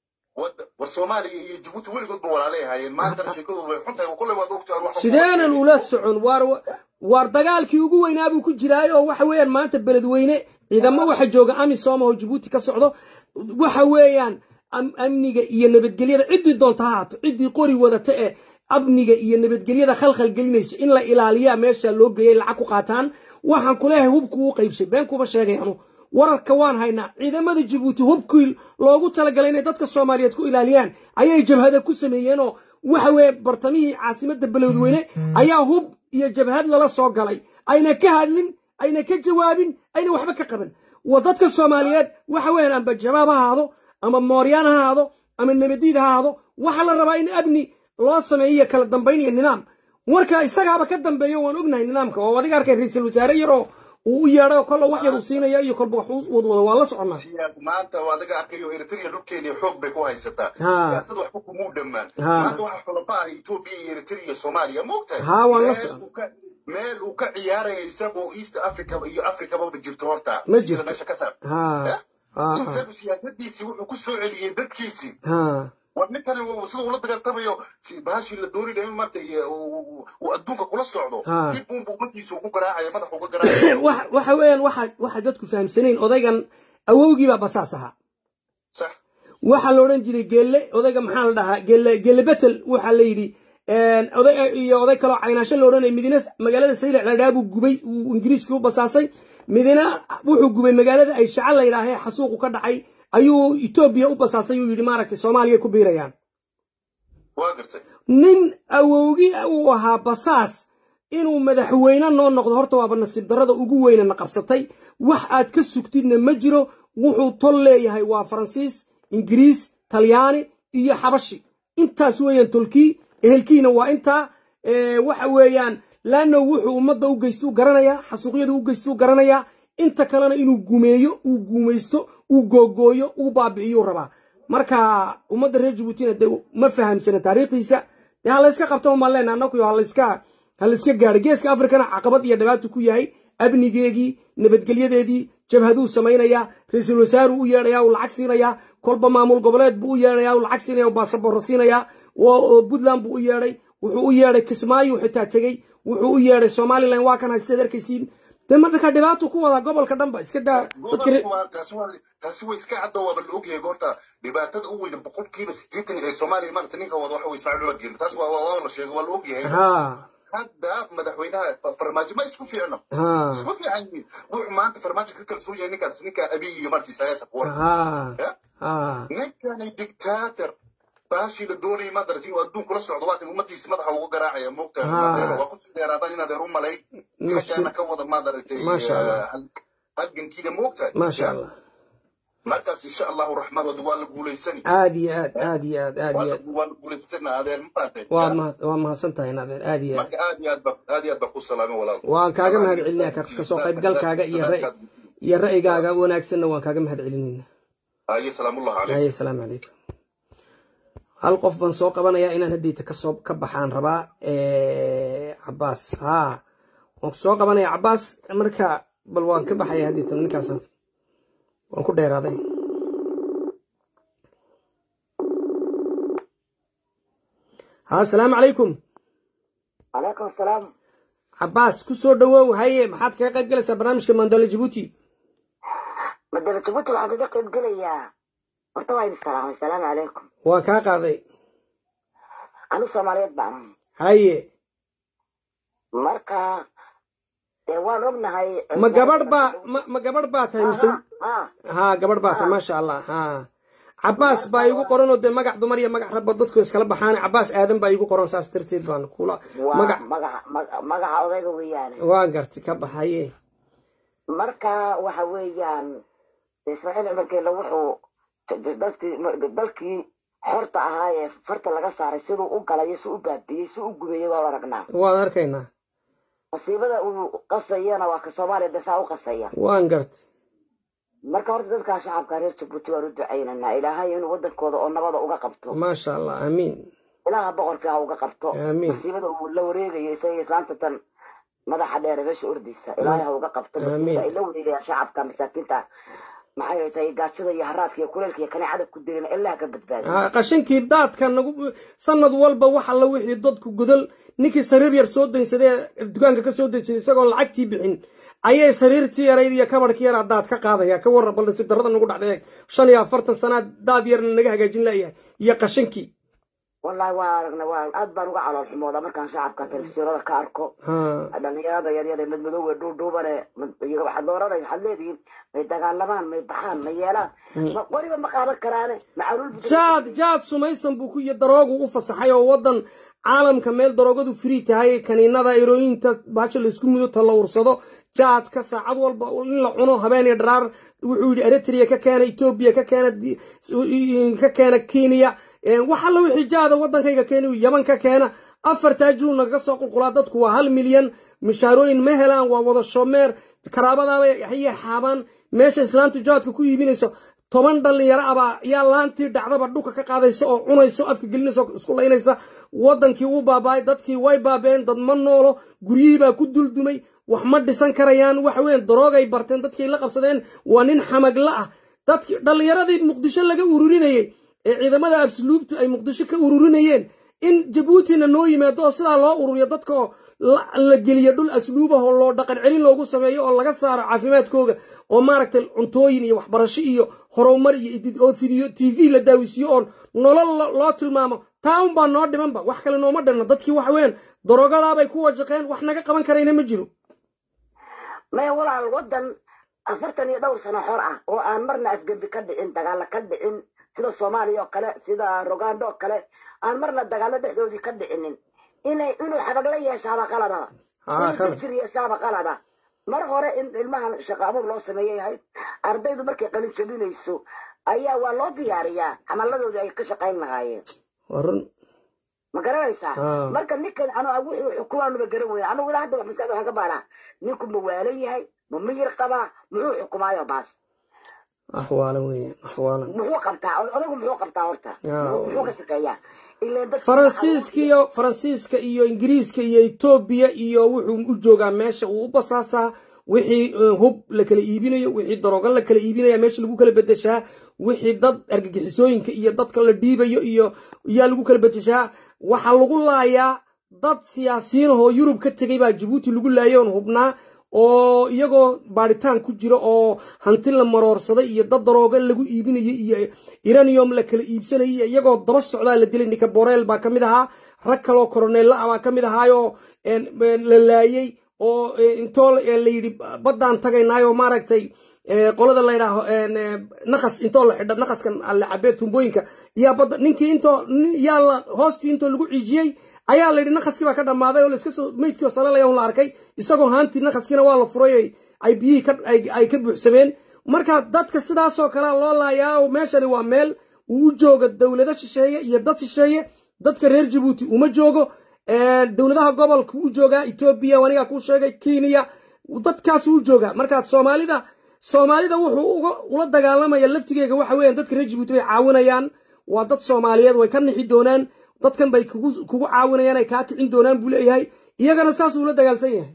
wad- war soomaaliya iyo jabuuti weligoodba walaalay ahaayeen maantana sheekadoodu way xuntahay kolley waad ogtaan wax sideenan ula socon waar waar dagaalkii ugu weynaa buu ku jiraay oo waxa weeyaan maanta beledweyne ciidamo waxa jooga amisom oo jabuuti ka socdo waxa weeyaan am- amniga iyo nabadgelyada ciddii doonta ha haato ciddii qori wadata ee amniga iyo nabadgelyada khalkhal gelinayso in la ilaaliyaa meesha loo geeyay lacag ku qaataan waxaan kuleeyahay hubku u qaybshay been kuma sheegay anu wararka waan haynaa ciidamada jabuuti hubkii loogu talagalay inay dadka soomaaliyeed ku ilaaliyaan ayay jabhada ku sameeyeenoo waxa weeye bartamihii caasimadda beledweyne ayaa hub iyo jabhad lala soo galay ayna ka hadlin ayna ka jawaabin ayna waxba ka qaban wa dadka soomaaliyeed waxa weeyaan amba jabaab ha ahaado ama mooryaan ha ahaado ama nabadiid ha ahaado waxaa la rabaa in amni loo sameeyo iyo kala dambayn iyo nidaam marka isagaaba ka dambeeyo waan ognahay nidaamka oo adiga arkay ra-iisul wasaare yaroo uu u yeedho kolla wax yar uu siinaya iyo kolba wax uu wadwado waan la soconnaa siyaad maanta waa adiga arkayo eritrea dhulkeena xoog bay ku haysataa Ha. siyaasad waxba kumuu dhammaan Ha. maanta waxa xulaba ah etoobiya iyo eritrea iyo soomaaliya maogtahay Ha, waan la Meel socon. uu ka- meel uu ka ciyaaraya isagoo east africa iyo africaba ma jirto horta Ma Sida jirto. meesha ka saar ha ha isagu siyaasadiisii wuxuu ku soo celiyey dadkiisii ha war ninkani uu- sida ula dagaaltamayo si baashii la dooni dhahay maarta uu adduunka kula socdo Ha. dib uunbu umadiisa ugu garaacaya madaxa uga garaacaya Wax- waxa weeyaan waxa waxa dadku fahamsanayn odaygan awowgii baa basaas ahaa sax waxaa la odhan jiray geelle odayga maxaa la dhahaa geelle geelle betel waxaa la yidhi oday iyo oday kaloo caynaasho la odhanaya midina magaalada saylac la dhahaa buu gubay uu ingiriiskii u basaasay midina wuxuu gubay magaalada ay shaca la yidhaahee xasuuqu ka dhacay ayuu etoobiya u basaasay uu yidhi maaragtay soomaaliya ku biirayaan waa gartay nin awowgi uu ahaa basaas inuu madaxweyne noo noqdo horta waaba nasiib darrada ugu weynana qabsatay wax aad ka sugtidna ma jiro wuxuu tol leeyahay waa faransiis ingiriis talyaani iyo xabashi intaas weeyaan tolkii ehelkiina waa intaa ee, waxa weeyaan laanno wuxuu ummadda u geysto u garanayaa xasuuqyada u geysto u garanayaa inta kalena inuu gumeeyo uu guumaysto uu googooyo uu baabi'iyuu rabaa marka ummadda reer jabuutina dee ma fahamsana taariikhdiisa dee ha layska qabto maan leena annagu ha layska ha layska gaadho geeska afrikana caqabad iyo dhibaato ku yahay amnigeegii nabadgelyadeedii jabhaduu samaynayaa ra-iisul wasaaruu u yeedhayaa uu lacag siinayaa kolba maamul goboleed buu u yeedhayaa uu lacag siinaya uu baasaboorro siinayaa oo puntland buu u yeedhay wuxuu u yeedhay kismaayu xitaa tegey wuxuu u yeedhay somalilan waa kan haysteed arkaysiin dee marka dhibaato ku wadaa gobolka dhanba iska daa dadka gobolka waa taasi waa taasi way iska caddo waaba la ogyahay horta dhibaatada u weyn boqolkiiba siddeetan ee soomaaliya maarata ninka wada waxa wey ismaaciil cumar geeli taas waa waa la sheegay waa la ogyahay ha hadda madaxweynaha farmaajo ma isku fiicno ha isku fiican yihiin wuxuu maanta farmaajo ka kalsoon yahay ninkaas ninka abiy iyo marti isayaas kuwar ha ha ninkani dictator baashii la doonayay maad aragtin oo adduun kula socdo waa kan ummadiisa madaxa uga garaacaya moogta Ah. waa kusii dheeraadaan in adeer u malayn Mushkil. xaggaana ka wada maad aragtay Masha Allah. eh, hal- halgankiina moogtahay maasha allah markaas insha allahu raxmaan wada waa la guulaysani aad iyo aad aad iyo aad aad waa iyo la aad waa la guulaysatana adeer ma fahatay waa mahad waa mahadsan tahay nadeer aad iyo aad marka aad iyo aad ba aad iyo aad baa ku salaamay walaal waan kaaga mahad celinaya ka ka soo qaybgalkaaga iyo ra- iyo ra'yigaaga wanaagsanna waan kaaga mahad celinayna aye salaamullah calaykum haye asalaamu calaykum hal qof baan soo qabanayaa inaan haddayta kasoo ka baxaan rabaa cabaas ha waan soo qabanaya cabaas marka bal waan ka baxaya haddayta ninkaas waan ku dheeraaday ha asalaamu calaykum calaykum asalaam cabaas ku soo dhawow haye maxaad kaga qayb galaysaa barnaamijka mandala jabuuti madala jabuuti waxaan kaga qayb gelayaa horta waa idin salaamay asalaamu calaykum waan kaa qaaday anigu soomaaliyeed baan haye marka dee waan ognahay ma gabadh baa ma ma gabadh baa tahay mise ha ha gabadh baa tahay maasha allah ha cabaas baa igu qoran oo dee magac dumar iyo magac rabba dadku iskala baxaan cabaas aadan baa igu qoran saas darteed baan kula waa magac magaca maga- magaca odayga weeyaane waa garti ka baxaye marka waxa weeyaan ismaaciil cumar geelle wuxuu dadkii dalkii xorta ahaa ee farta laga saaray siduu u galay si u baabiyey si u gubeeyey waa aragnaa waan arkaynaa masiibada uu qasayana waa ka soomaaliya de saa u qasaya waan garti marka horta dadkaa shacabka reer jabuuti waan u ducaynanaa ilaahay inuu wadankooda oo nabada uga qabto maasha allah aamiin ilaaha boqorkii ha uga qabto Amiin. masiibada uu la wareegayo isaga islaanta tan madaxa dheere meesha ordaysa ilaahay ha uga qabto Amiin. masiibada ay la wareegayaan shacabka masaakiinta maxay tahay gaajada iyo haraadka iyo kuleylka iyo kaneecada ku dirin ilaaha ka badbaadiyo Ha, qashinkii daadka nagu sanad walba wax alla wixii dadku godol ninkii sariir yar soo daynsadee dukaanka ka soo dejiyay isagoon lacagtii bixin ayay sariirtii yarayd iyo kabarhkii yaraa daad ka qaadaya ka warra bal nasiib darrada nagu dhacday shan iyo afartan sanaad daad yarna naga hagaajin layahay iyo qashinkii wallahi waa aragna waa aad baan uga calool xumooda markaan shacabka telefisyoonada ka arko ha dhalinyarada yaryar ee madmadoowe dhuudhuubane iyaga waxaad dooranaysa waxaad leedihiin may dagaalamaan may baxaan may yeelaan ma weliba ma qaadan karaane macaluul bu jaad jaad sumaysan buu ku iyo daroogu u fasaxay oo waddan caalamka meel daroogadu free tahay kaniinada erooyinta baasha laysku mudo ta la ursado jaadka saacad walba in la cuno habeen iyo dharaar wuxuu yidhi eritrea ka keena etoobiya ka keena di- ka keena kenya Eh, wax alla wixii jaada waddankayga keena yaman ka keena afartaa juu nagaga soo qulqulaa dadku waa hal milyan mishaarooyin ma helaan waa wada shomeer karaabadaabay hayay xaabaan meesha islaantu jaadka ku iibinayso toban dhalinyaro abaa yaa laantii dhacdaba dhulka ka qaadaysa oo cunaysa oo afka gelinaysa oo isku laynaysa waddankii wuu baaba'ay dadkii way baabeen dad ma noolo guryihii baa ku duldumay wax ma dhisan karayaan waxa weyn daroogay barteen dadkii la qabsadeen waa nin xamagla ah dadkii dhallinyaradii muqdisho laga ururinayey ee ciidamada absluubtu ay muqdisho ka ururinayeen in jabuutina noo yimaado oo sidaa loo ururiyo dadka oo la la geliyo dhul asluubah oo loo dhaqan celin loogu sameeyo oo laga saaro caafimaadkooga oo maaragtay cuntooyin iyo waxbarasho iyo horumar iyo idid oo fidiyo t v la daawisiyo oon nolol lo- loo tilmaamo taa un baa noo dhimanba wax kale nooma dhinna dadkii waxa weeyaan daroogadaabay ku wajaqeen wax naga qaban karayna ma jiro maya walaal wadan afartan iyo dhowr sano xor ah oo aan marna afgembi ka dhicin dagaalo ka dhicin sida soomaaliya oo kale sida rogando oo kale aan marna dagaalo dhexdoodii ka dhicinin inay inuu xabagla yeeshaaba qalada Ah, inuu qalad. dajir yeeshaaba qalada mar hore in ilmahan shaqo abuur loo sameeyay ahayd ardaydu markay qalin jabinayso ayaa waa loo diyaariyaa xamaladoodii ay ka shaqayn lahaayeen waa run ma garanaysaa Ah. marka ninkan anu wixii xukumaanuba garan weyna anugu ilaa hadda wax maskaxda waxaan ka baanaa ninku ma waalan yahay ma miyir qabaa muxuu xukumaayo baas axwaala weeyaan axwaalan muxuu qabtaa odagu muxuu qabtaa horta Ah. muxuu ka shaqeeyaa ileen dadka faransiiska iyo faransiiska iyo ingiriiska iyo etoobiya iyo wuxuu u joogaa meesha uu u basaasaa wixii eh, hub la kala iibinayo wixii daroogan la kala iibinaya meesha lagu kala bedeshaa wixii dad argagixisooyinka iyo dadka la dhiibayo iyo yaa lagu kala bedeshaa waxaa lagu laayaa dad siyaasiyiin ahoo yurub ka tegay baa jabuuti lagu laayay oon hubnaa oo iyagoo baadhitaan ku jira oo hanti la maroorsaday iyo dad darooga lagu iibinayo iyo iranium la kala iibsanayay iyagoo daba socdaa la dilay ninka boreel baa ka mid ahaa rag kaloo koroneella ah baa ka mid ahaayoo la laayey oo intoo la yidhi baddaan tagaynaayo maaragtay qolada la yidhaaho naqas intoo la xidha naqaskan la cabee tumbooyinka yaa badda ninkii intoo yaa la hoostii intoo lagu ciijiyey ayaa la yidhi naqaskii baa ka dhammaaday oo laiska soo meydkii oo salalaya un la arkay isagoo haantii naqaskiina waa la furay ay biyihii ay ka buuxsameen marka dadka sidaasoo kalea loo laayaa meeshani waa meel uu u jooga dowlado shisheeye iyo dad shisheeye dadka reer jabuuti uma joogo dowladaha gobolka u joogaa etoobiya anigaa kuu sheegay kenya dadkaas u joogaa marka soomaalida soomaalida wuxuu ula dagaalamaya laftigeega waxa weeyaan dadka reer jabuuti bay caawinayaan waa dad soomaaliyeed way ka nixi doonaan dadkan bay kugu caawinayaan ay kaa kicin doonaan buu leeyahay iyagana saasuu ula dagaalsan yahay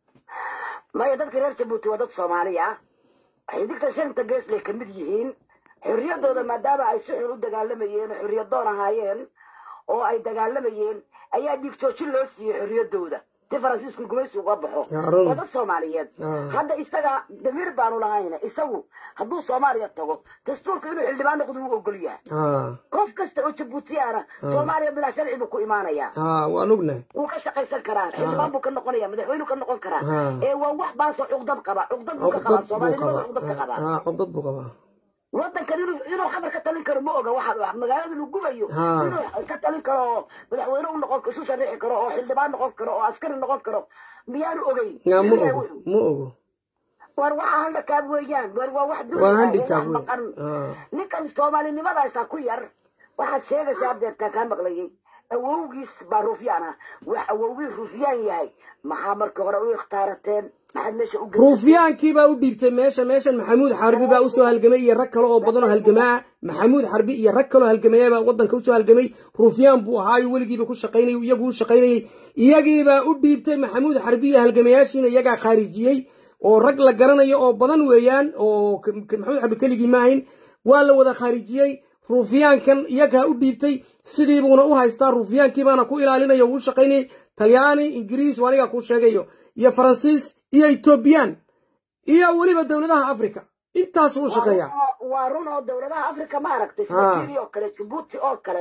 maya dadka reer jabuuti waa dad soomaali ah xidigta shanta geeslay ka mid yihiin xorriyaddooda maadaama ay si xun u dagaalamayeen oo xorriyadoon ahaayeen oo ay dagaalamayeen ayaa dhiig joojin loo siiyey xorriyaddooda si faransiisku gumaysi uga baxo waa dad soomaaliyeed hadda isaga damiir baanu lahayna isagu hadduu soomaaliya tago dastuurka inuu xildhibaan noqdo wuu ogol yahay qof kasta oo jabuutiyaana soomaaliya bilaa sharci buu ku imaanayaa waan ognahay wuu ka shaqaysan karaa xildhibaan buu ka noqonaya madaxweynu ka noqon karaa ee waa wax baasoo cuqdad qaba cuqdad buu ka qabaa soomaalinimada cuqdad ka qabaa cuqdad buu qabaa wadankan inuu inuu xabar ka talin karo ma oga waxa magaalada lagu gubayo inuu ka talin karo oo madaxweyne u noqon isu shariixi karo oo xildhibaan noqon karo oo askari noqon karo miyaanu ogeyn ma ogo ma ogo war waxa handikaab weeyaan war waa wax waa handikaab maqan ninkan soomaalinimadaasa ku yar waxaad sheegaysaa adeertaa kaa maqlayay awowgiis baa ruufyaan ah wax awowgii ruufyaan yahay maxaa markii hore u ikhtaarateen maxaad meesha u ruufyaankii baa u dhiibtay meesha meeshan maxamuud xarbi baa usoo halgamay iyo rag kale oo badan oo halgamaa maxamuud xarbi iyo rag kaloo halgamaya baa wadanka usoo halgamay ruufyaan buu ahaayo weligiiba ku shaqaynayay iyagu u shaqaynayay iyagiibaa u dhiibtay maxamuud xarbi iyo halgamayaashiina iyagaa khaarijiyey oo rag la garanayo oo badan weeyaan oo maxamuud xarbi keligii maahayn waa la wada khaarijiyey ruufyaankan iyagaa u dhiibtay sidii buuna u haystaa ruufyaankii baana ku ilaalinaya uu shaqaynayay talyaani ingiriis waa anigaa kuu sheegayo iyo faransiis iyo etoobiyaan iyo weliba dowladaha africa intaas u shaqeeya waa run oo dowladaha africa ma aragtay sida oo kale jabuuti oo kale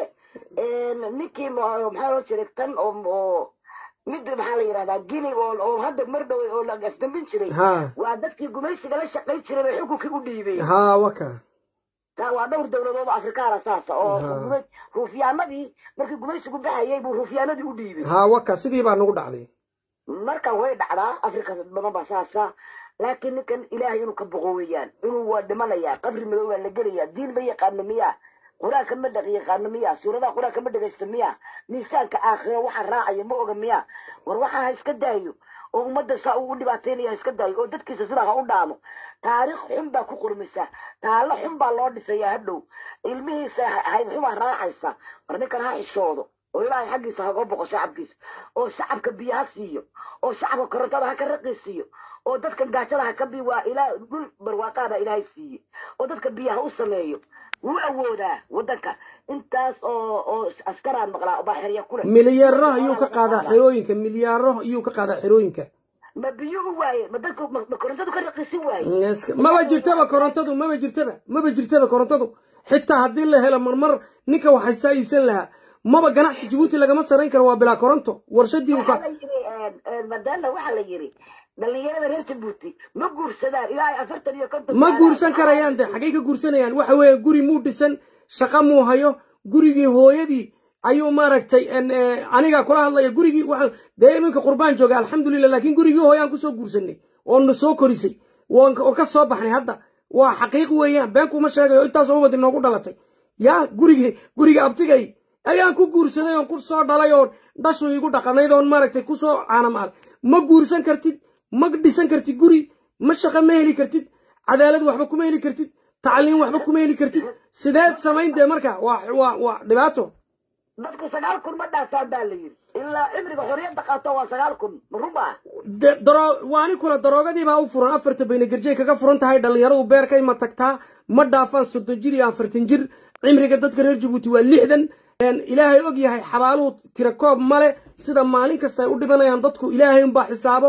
ninkii maxaa loo jiray tan oo mid maxaa la yidhahdaa gini oo hadda mar dhowey oo la afdambin jiray waa dadkii gumaysiga la shaqayn jiray bay xukunkii u dhiibeen ha waka taa waa dhowr dowladood oo afrikaana saasa oo ruufyaanadii markii gumaysigu baxayay buu ruufyaanadii u dhiibay ha waka sidii baa nagu dhacday marka way dhacdaa afrika badan baa saasa laakiin ninkan ilaahay inuu ka boqo weeyaan inuu waa dhimanayaa qabri madow baa la gelayaa diin ma yaqaano miya qur-aanka ma dhaq yaqaano miya suuradaha qur-aanka ma dhegaysto miya miisaanka aakhiro waxa raacaya ma oga miya war waxa ha iska daayo oo ummadda saa uu u dhibaataynaya ha iska daayo oo dadkiisa sidaa ha u dhaamo taariikh xun baa ku qormisa taallo xun baa loo dhisayaa hadhow ilmihiisa haybxumaa raacaysa war ninkan ha xishoodo oo ilaahay xaggiisa haga boqo shacabkiisa oo shacabka biyo ha siiyo oo shacabka korontada ha ka raqiisiiyo oo dadkan gaajada ha ka bi waa ilaa dhul barwaaqaabaa ilaahay siiye oo dadka biyaha u sameeyo wuu awoodaa wadanka intaas oo oo askaraan maqlaa baa xerya kule milyaaro ayuu ka qaadaa xerooyinka milyaaro ayuu ka qaadaa xerooyinka ma biyo u waaye ma dadka ma korontadu ka raqiisin waaye maba jirtaba korontadu maba jirtaba maba jirtaba korontadu xitaa haddii la helo marmar ninka waxaysaa iibsan lahaa maba ganacsi jabuuti lagama sarayn karo waa bilaa koronto warshadii waxaa la yiri madalla waxaa la yiri dhalinyarada reer jabuuti ma guursadaan ilaa afartan iyo konton ma guursan karayaan de xaggay ka guursanayaan waxa weeye guri muu dhisan shaqa muu hayo gurigii hooyadii ayuu maaragtay aniga kula hadlaya gurigii waa dee iminka qurbaan jooga alxamdulilah laakiin gurigii hooyaan kusoo guursanay oo na soo korisay oo ka soo baxnay hadda waa xaqiiq weeyaan beenkuuma sheegayo intaasoo ubad inoogu dhalatay yaa gurigii guriga abtigay ayaan ku guursaday oon ku soo dhalay oon dhashu igu dhaqanayd oon maaragtay kusoo caanamaal ma guursan kartid ma dhisan kartid guri ma shaqo ma heli kartid cadaalad waxba kuma heli kartid tacliin waxba kuma heli kartid sideed samayn dee marka waa waa waa dhibaato dadku sagaal kun ma dhaafaan baa la yiri ilaa cimriga xorriyadda qaato waa sagaal kun ma runbaa daro waani kula daroogadii baa u furan afarta bayna garjay kaga furan tahay dhallinyaradu beerkay ma tagtaa ma dhaafaan soddon jir iyo afartan jir cimriga dadka reer jabuuti waa lixdan ilaahay og yahay xabaaluhu tira koob male sida maalin kasta ay u dhibanayaan dadku ilaahay unbaa xisaabo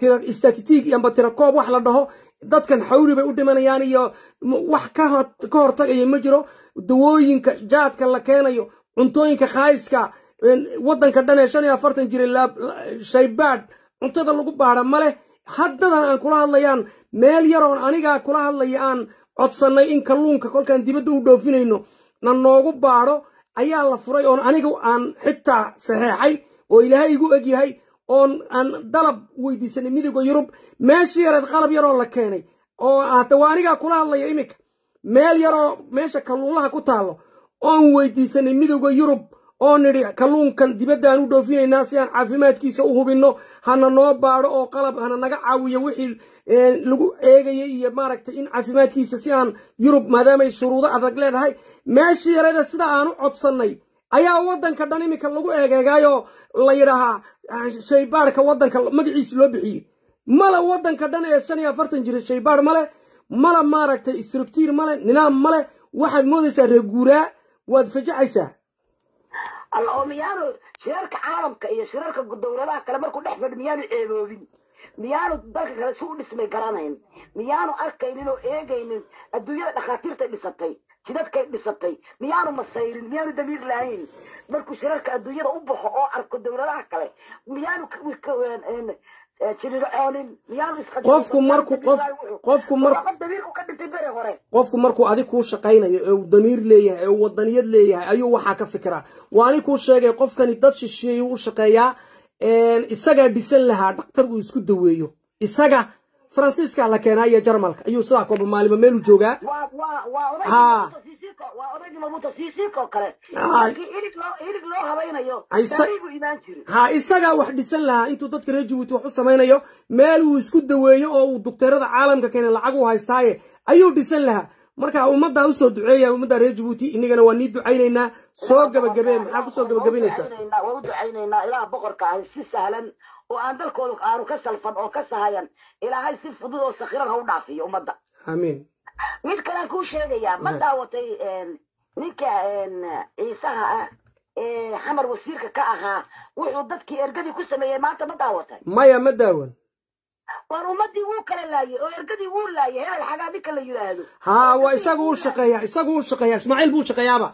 tira statistic iyo amba tira koob wax la dhaho dadkan xawli bay u dhimanayaan iyo m- wax ka hor- ka hortagaya ma jiro dawooyinka jaadka la keenayo cuntooyinka khaayiska een, waddanka dhan ee shan iyo afartan jira laab- la- shaybaadh cuntada lagu baadha ma leh haddadan aan kula hadlayaan meel yaroon anigaa kula hadlaya aan codsannay in kalluunka kolkaan dibadda u dhoofinayno na noogu baadho ayaa la furay oon aniga aan xitaa saxeexay oo ilaahay igu egyahay oon aan dalab weydiisanay midowda yurub meeshii yareed qalab yaroo la keenay oo hata waa anigaa kula hadlaya iminka meel yaroo meesha kalluunlaha ku taallo oon weydiisanay midowda yurub oo nidhi kalluunkan dibaddaan u dhoofinaynaa si aan caafimaadkiisa u hubinno hana noo baadho oo qalab hana naga caawiyo wixii eh, lagu eegayay iyo maaragtay in caafimaadkiisa si aan yurub maadaamay shuruudo adag leedahay meeshii yareeda sida aan u codsannay ayaa waddanka dhan iminka lagu eegeegaayoo la yidhaahaa ah, shaybaadhka waddanka magaciisa loo bixiyey male waddanka dhan ee shan iyo afartan jira shaybaadh male male maaragtay istruktiir male nidaam male waxaad moodaysaa reer guuraa waad fajacaysaa alla oo miyaanu shirarka caalamka iyo shirarka dowladaha kale markuu dhex fadhi miyaanu ceeboobin miyaanu dalka kale si u dhismay garanayn miyaanu arkaynin oo eegaynin adduunyada dhakhaatiirtay dhisatay jidadkay dhisatay miyaanu masayrin miyaanu damiir lahayn markuu shirarka adduunyada u baxo oo arko dowladaha kale miyaanu jirircoonin miyaanu isqajin Qofku markuu- qof- qofku mar- qof damiirku ka dhintay bere hore qofku markuu adig kuu shaqaynayo ee uu damiir leeyahay ee uu wadaniyad leeyahay ayuu waxaa ka fikiraa waa anig kuu sheegay qofkani dad shisheeyuu u shaqeeyaa een, isagaa dhisan lahaa dhaktar uu isku daweeyo isaga faransiiska la keenaa iyo jarmalka ayuu sidaa kooba maalimo meeluu joogaa waa waa waa Haa. odaygii Sisiko waa odaygii Mabuto Sisiko kale Haa. markii ilig loo ilig loo habaynayo Ay, sa- taariikhuu imaan jiray ha isagaa wax dhisan lahaa intuu dadka reer jabuuti wax u samaynayo meel uu isku daweeyo oo uu dukteerada caalamka keena lacag u haystaaye ayuu dhisan lahaa marka ummaddaa usoo duceeya ummadda reer jabuuti inagana waa nii ducaynaynaa soo gabagabee maxaa kusoo gabagabaynaysaa waa u ducaynaynaa ilaah boqorka ah si sahlan oo aan dalkooda aanu ka salfan oo ka sahayan ilaahay si fudud oo sakhiran ha u dhaafiyo ummadda aamiin mid kalean kuu sheegayaa ma daawatay een, ninka een, ciisaha ah ee xamar wasiirka ka ahaa wuxuu dadkii ergadii ku sameeyey maanta ma daawatay maya ma daawan waar ummadii wuu kala laayay oo ergadii wuu laayay hebel xagaa ninka la yidhaahdo haa waa isagu u shaqeeyaa isagu u shaqeeyaa ismaaciil buu shaqeeyaaba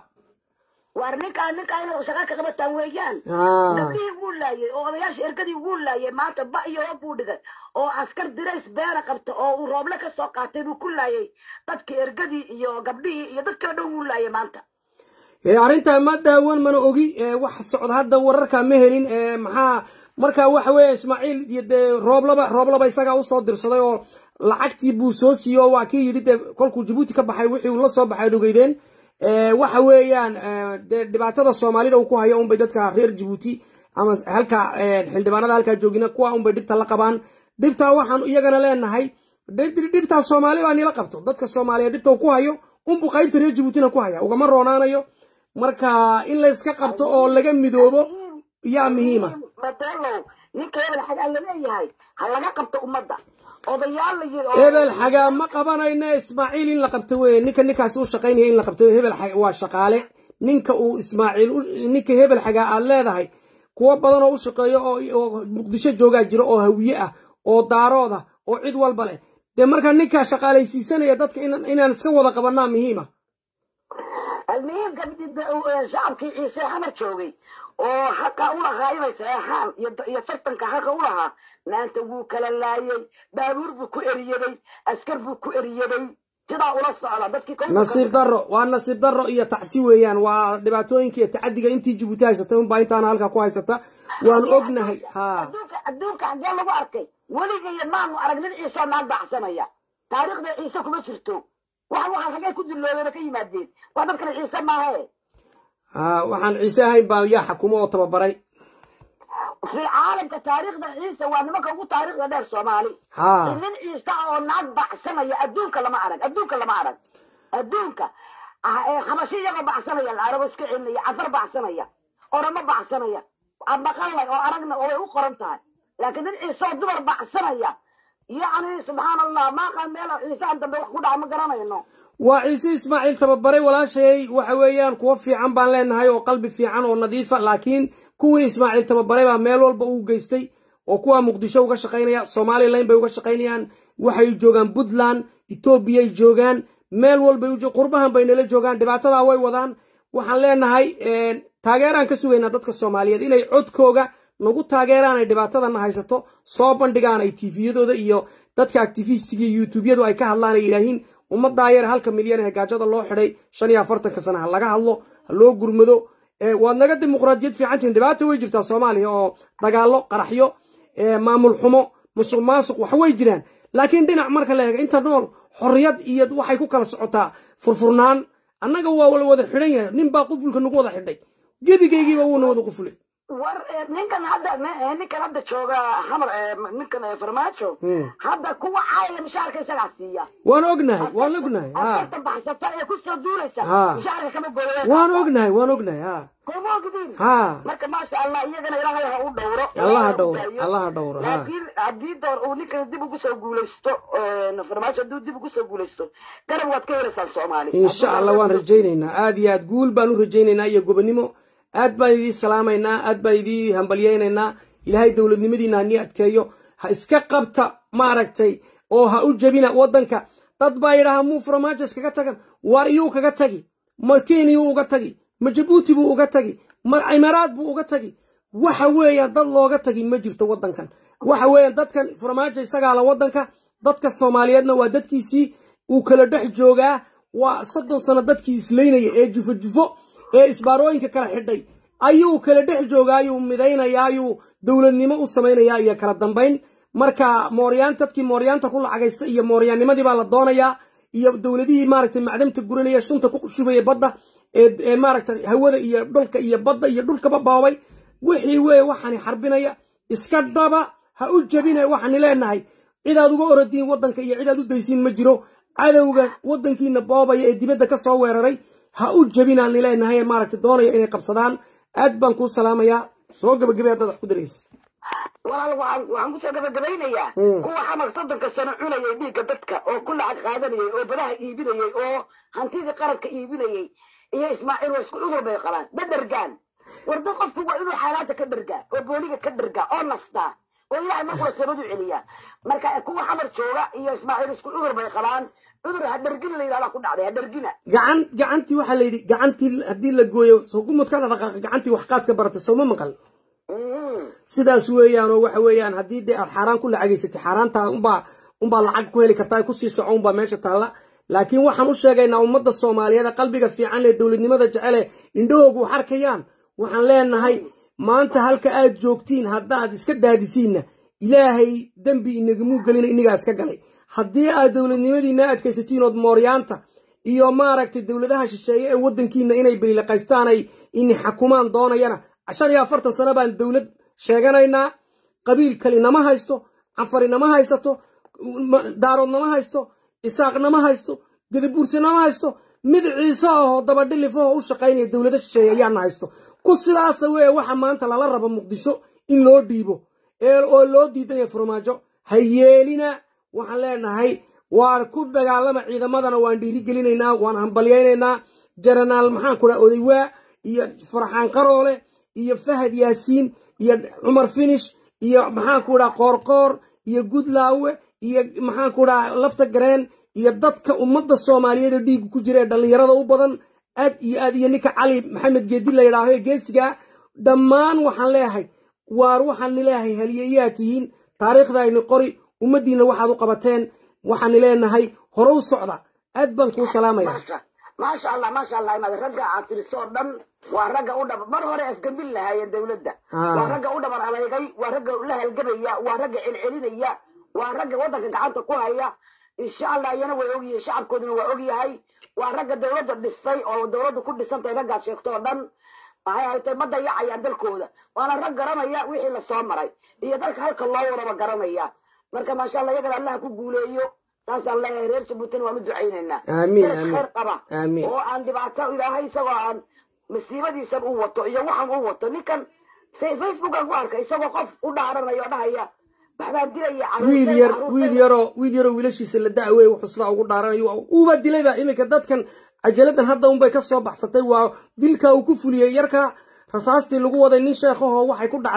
waar ninkaa ninkaa inaad shaqa ka qabataan weeyaan haa gabdhihii wuu laayay oo odayaashii ergadii wuu laayay maanta ba iyo hoob buu dhigay oo askar dirays beena qabta oo uu rooble ka soo qaatay buu ku laayay dadkii ergadii iyo gabdhihii iyo dadkii oo dhan wuu laayay maanta ee arrintaa ma daawan mana ogi ee wax socda hadda wararka ma helin ee maxaa marka waxa weeye ismaaciil iyo dee rooblaba rooblaba isagaa usoo dirsaday oo lacagtii buu soo siiyey oo waa kii yidhi dee kolkuu jabuuti ka baxay wixii uu la soo baxay ad ogeydeen ee waxa weeyaan ee, dee dhibaatada soomaalida uu ku hayo unbay dadka reer jabuuti ama halka ee, xildhibaanada halkaa joogina kuwa unbay dhibta la qabaan dhibtaa waxaan iyagana leenahay dhib- dhibtaa soomaali baa nila qabto dadka soomaaliyeed dhibta uu ku hayo unbuu qaybta reer jabuutina ku haya ugama roonaanayo marka in la iska qabto oo laga midoobo yaa muhiima matalow ninka hebel xagaa la leeyahay ha laga qabto ummadda odayaal la yiri oo- hebel xagaa ma qabanayna ismaaciil in la qabto weye ninka ninkaasi u shaqaynaya in la qabto hebel xaga waa shaqaale ninka uu ismaaciil u- ninka hebel xagaa aad leedahay kuwo badan oo u shaqeeyo oo oo muqdisho joogaa jiro oo hawiye ah oo daarood ah oo cid walba leh dee marka ninkaa shaqaalaysiisanaya dadka inaan inaan iska wada qabanaa muhiima almuhiim gabdhi shacabkii ciise xamar joogay oo xaqa u lahaa inay saxeexaan iyo iyo tartanka xaqa u lahaa maanta wuu kala laayay baabuur buu ku eriyaday askar buu ku eriyaday sidaa ula socda dadkii kontonka- nasiib darro waa nasiib darro iyo tacsi weeyaan waa dhibaatooyinka iyo tacadiga intii jabuuti haysatay unbaa intaana halkaa ku haysata waanu ognahay haa adduunka adduunka xaggee lagu arkay weligaya maanu arag nin ciise oo naag bacsanaya taariikhda ciise kuma jirto waxan waxaan xaggee ku dulloobeen oo ka yimaadeen waa dadkan ciise maahe haa waxaan ciise ahayn baa yaa xakumo oo tababaray في عالم كتاريخ ده عيسى وانا ما كنت تاريخ ده دير صومالي ها. من عيسى او ناق بعسنا يا ادونك لما ارك ادونك لما ارك ادونك خمسية بعسنا يا العرب اسكعين يا عفر بعسنا يا اورما بعسنا يا اما قال او ارقنا او قرنتها لكن عيسى دبر بعسنا يا يعني سبحان الله ما قال ميلا عيسى انت بوحكو دعم قرانا انه waa ciise ismaaciil tababaray walaashay waxa weeyaan kuwo fiican baan leenahay oo qalbi fiican oo nadiifa laakiin kuwii ismaaciil tababaray baa meel walba uu geystay oo kuwa muqdisho uga shaqaynaya somalilan bay uga shaqaynayaan waxay joogaan puntland etoobiyay joogaan meel walbay qurbahan bay nala joogaan dhibaatadaa way wadaan waxaan leenahay taageeraan ka sugaynaa dadka soomaaliyeed inay codkooga nagu taageeraan ay dhibaatadana haysato soo bandhigaan ay tifiyadooda iyo dadka actifistiga youtubeyadu ay ka hadlaan ay yidhaahiin ummaddaa yar halka milyan ee gaajada loo xidhay shan iyo afartanka sana ha laga hadlo ha loo gurmado waad naga dimuqraadiyad fiican tihin dhibaata way jirtaa soomaaliya oo dagaallo qaraxyo maamul xumo musuq maasuq wax way jiraan laakiin dhinac marka la eega inta nool xorriyad iyo waxay ku kala socotaa furfurnaan annaga waa la wada xidhan yahay nin baa qufulka nagu wada xidhay gebigaygiiba wuuna wada qufulay war ninkan hadda ninkan hadda jooga xamar ninkan farmaajo hadda kuwa caayla mishaarka isagaa siiya waan ognahay waan ognahay ha askarta baxsata ee kusoo duulaysa Ha. mishaarka kama gooya waan ognahay waan ognahay ha kuma ogdiin ha marka maasha allah iyagana ilaahay ha u dhowro Allah ha ha u dhowro, daayo. Allah ha dhowro, ha. laakiin haddii door uu ninkan dib ugu soo guulaysto farmaajo hadduu dib ugu soo guulaysto garab waad ka helaysaan soomaali insha allah waan rajaynaynaa aad iyo aad guul baan u rajaynaynaa iyo gobonimo aad baan idii salaamaynaa aad baan idii hambalyaynaynaa ilaahay dowladnimadiina hanii adkeeyo ha iska qabta maaragtay oo ha u jebina waddanka dad baa yidhaaha muu farmaajas kaga tagan waar iyuu kaga tagi ma kenyuu uga tagi ma jabuuti buu uga tagi ma imaraad buu uga tagi waxa weeyaan dad looga tagi ma jirto waddankan waxa weeyaan dadkan farmaajo isagaa la waddanka dadka soomaaliyeedna waa dadkiisii uu kala dhex joogaa waa soddon sano dadkii islaynaya ee jufo jufo ee isbaarooyinka kala xidhay ayuu kala dhex joogaa ayuu midaynayaa ayuu dowladnimo u samaynayaa iyo kala dambayn marka mooryaan dadkii mooryaanta ku lacagaysta iyo mooryaannimadii baa la doonayaa iyo dowladihii maaragtay macdamta guranaya shunta ku shubaya badda ee ee maaragtay hawada iyo dhulka iyo badda iyo dhulkaba baabay wixii weeye waxaani xarbinaya iska dhaba ha u jebina waxaani leenahay cidaad uga orodiin waddanka iyo cidaad u daysiin ma jiro cadowga waddankiina boobaya ee dibadda ka soo weeraray ha u jebinaan leenahay maaragtay doonaya inay qabsadaan aad baan kuu salaamayaa soo gabagabay haddaad wax ku daraysa walaal waxaan waxaan kusoo gabagabaynayaa kuwa xamar soddonka sano cunayay dhiigga dadka oo ku lacag qaadanayay oo badaha iibinayay oo hantidii qaranka iibinayay iyo ismaaciil waa isku cudur bay qabaan ma dhergaan warda qofku waa inuu xaalaanta ka dhergaa oo booliga ka dhergaa oo nastaa oo ilaahay markula sabad u celiyaa marka kuwa xamar jooga iyo ismaaciil isku cudur bay qabaan cudur ha dhergin la yidhahdaa ku dhacday ha dhergina gacan gacantii waxaa la yidhi gacantii haddii la gooyo soo gumudkana dhaqaaqa gacantii wax qaad ka baratay sooma maqal sidaas weeyaan oo waxa weeyaan haddii dee aad xaaraan ku lacageysatay xaaraanta unbaa unbaa lacag ku heli kartaa kusii soco unbaa meesha taalla laakiin waxaan u sheegaynaa ummadda soomaaliyeed ee qalbiga fiican lee dowladnimada jecele indhahoogu wax arkayaan waxaan leenahay maanta halka aad joogtiin haddaad iska daadisiinna ilaahay dembi inagamuu gelina inigaa iska galay haddii aad dowladnimadiina adkaysatiin ood mooryaanta iyo maaragtay dowladaha shisheeye ee waddankiina inay beliilaqaystaan ay ini xakumaan doonayana shan iyo afartan sano baan dowlad sheeganaynaa qabiil kali nama haysto cafari nama haysato daarood nama haysto isaaq nama haysto gadabuurse nama haysto mid ciise ahoo dabadhilifahoo u shaqaynaya dowlado shisheeye ayaana haysto ku sidaasa weye waxa maanta lala rabo muqdisho in loo dhiibo oo loo diidanya farmaajo ha yeelina waxaan leenahay waan ku dagaalama ciidamadana waan dhiirigelinaynaa waan hambalyaynaynaa jaranaal maxaan ku dhaha odaywaa iyo farxaan qaroole iyo fahad yaasiin iyo cumar finish iyo maxaan ku dhaha qoorqoor iyo gudlaawe iyo maxaan ku dhaha lafta gareen iyo dadka ummadda soomaaliyeed oo dhiigga ku jira ee dhallinyarada u badan aad iyo aad iyo ninka cali maxamed geedi la yidhaaho ee geesigaa dhammaan waxaan leeyahay waar waxaani leeyahay haliyayaa tihiin taariikhdayni qori ummaddiinna waxaad u qabateen waxaani leenahay hore u socda aad baan kuu salaamaya maasha allah maasha allah imaad ragga aad tirisoo dhan waa ragga u dhab mar hore afgambin lahaayeen dowladda waa ragga u dhabar adeegay waa ragga la halgabaya waa ragga celcelinaya waa ragga waddanka gacanta ku haya insha allah iyana way ogyihiin shacabkooduna waa ogyahay waa ragga dowladda dhisay oo dowladda ku dhisantahay raggaad sheegto oo dhan maxay ahaytay ma dayacayaan dalkooda waana rag garanaya wixii lasoo maray iyo dalka halka loo waraba garanaya marka maasha allah iyagana allaha ku guuleeyo saasaan leeyahay reer jabuutina waan u ducaynaynaa Amiin, Daras amiin. khayr qaba Amiin. oo aan dhibaato ilaahay isagoo aan masiibadiisan u wato iyo waxan u wato ninkan fa- facebookan ku arkay isagoo qof u dhaaranaya oo dhahaya waxbaan dilaya caruurtay- wiil yar caruurtay- wiil yaroo wiil yaroo wiilashiisa la da'wey wuxuu sidaa ugu dhaaranayo uuba dilayba iminka dadkan cajaladan hadda unbay ka soo baxsatay waa dilka uu ku fuliyey yarka rasaastii lagu waday nin sheekhahoo waxay ku dhacday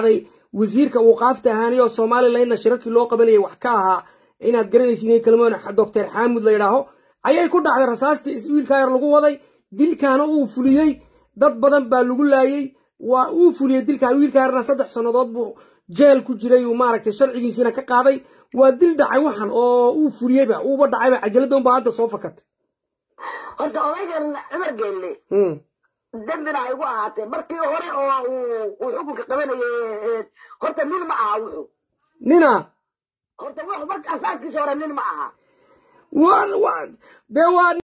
wasiirka uu qaafta ahaanay oo somalilandna shirarkii loo qabanayay wax ka ahaa inaad garanaysiin kalmoon doctor xaamud la yidhaaho ayay ku dhacday rasaastii wiilkaa yar lagu waday dilkaana uu fuliyey dad badan baa lagu laayey waa uu fuliyey dilkaa wiilkaa yarna saddex sannadood buu jeel ku jiray uu maaragtay sharcigiisiina ka qaaday waa dil dhacay waxan oo uu fuliyeyba uuba dhacayba cajaladon baa hadda soo fakatay horta odaygan cumar geelle dembina ay ugu ahaatee markii hore oo uu xukunka qabanayay horta nin ma aha wuxuu nina horta wuxuu marka asaaskiisa hore nin ma aha dee waa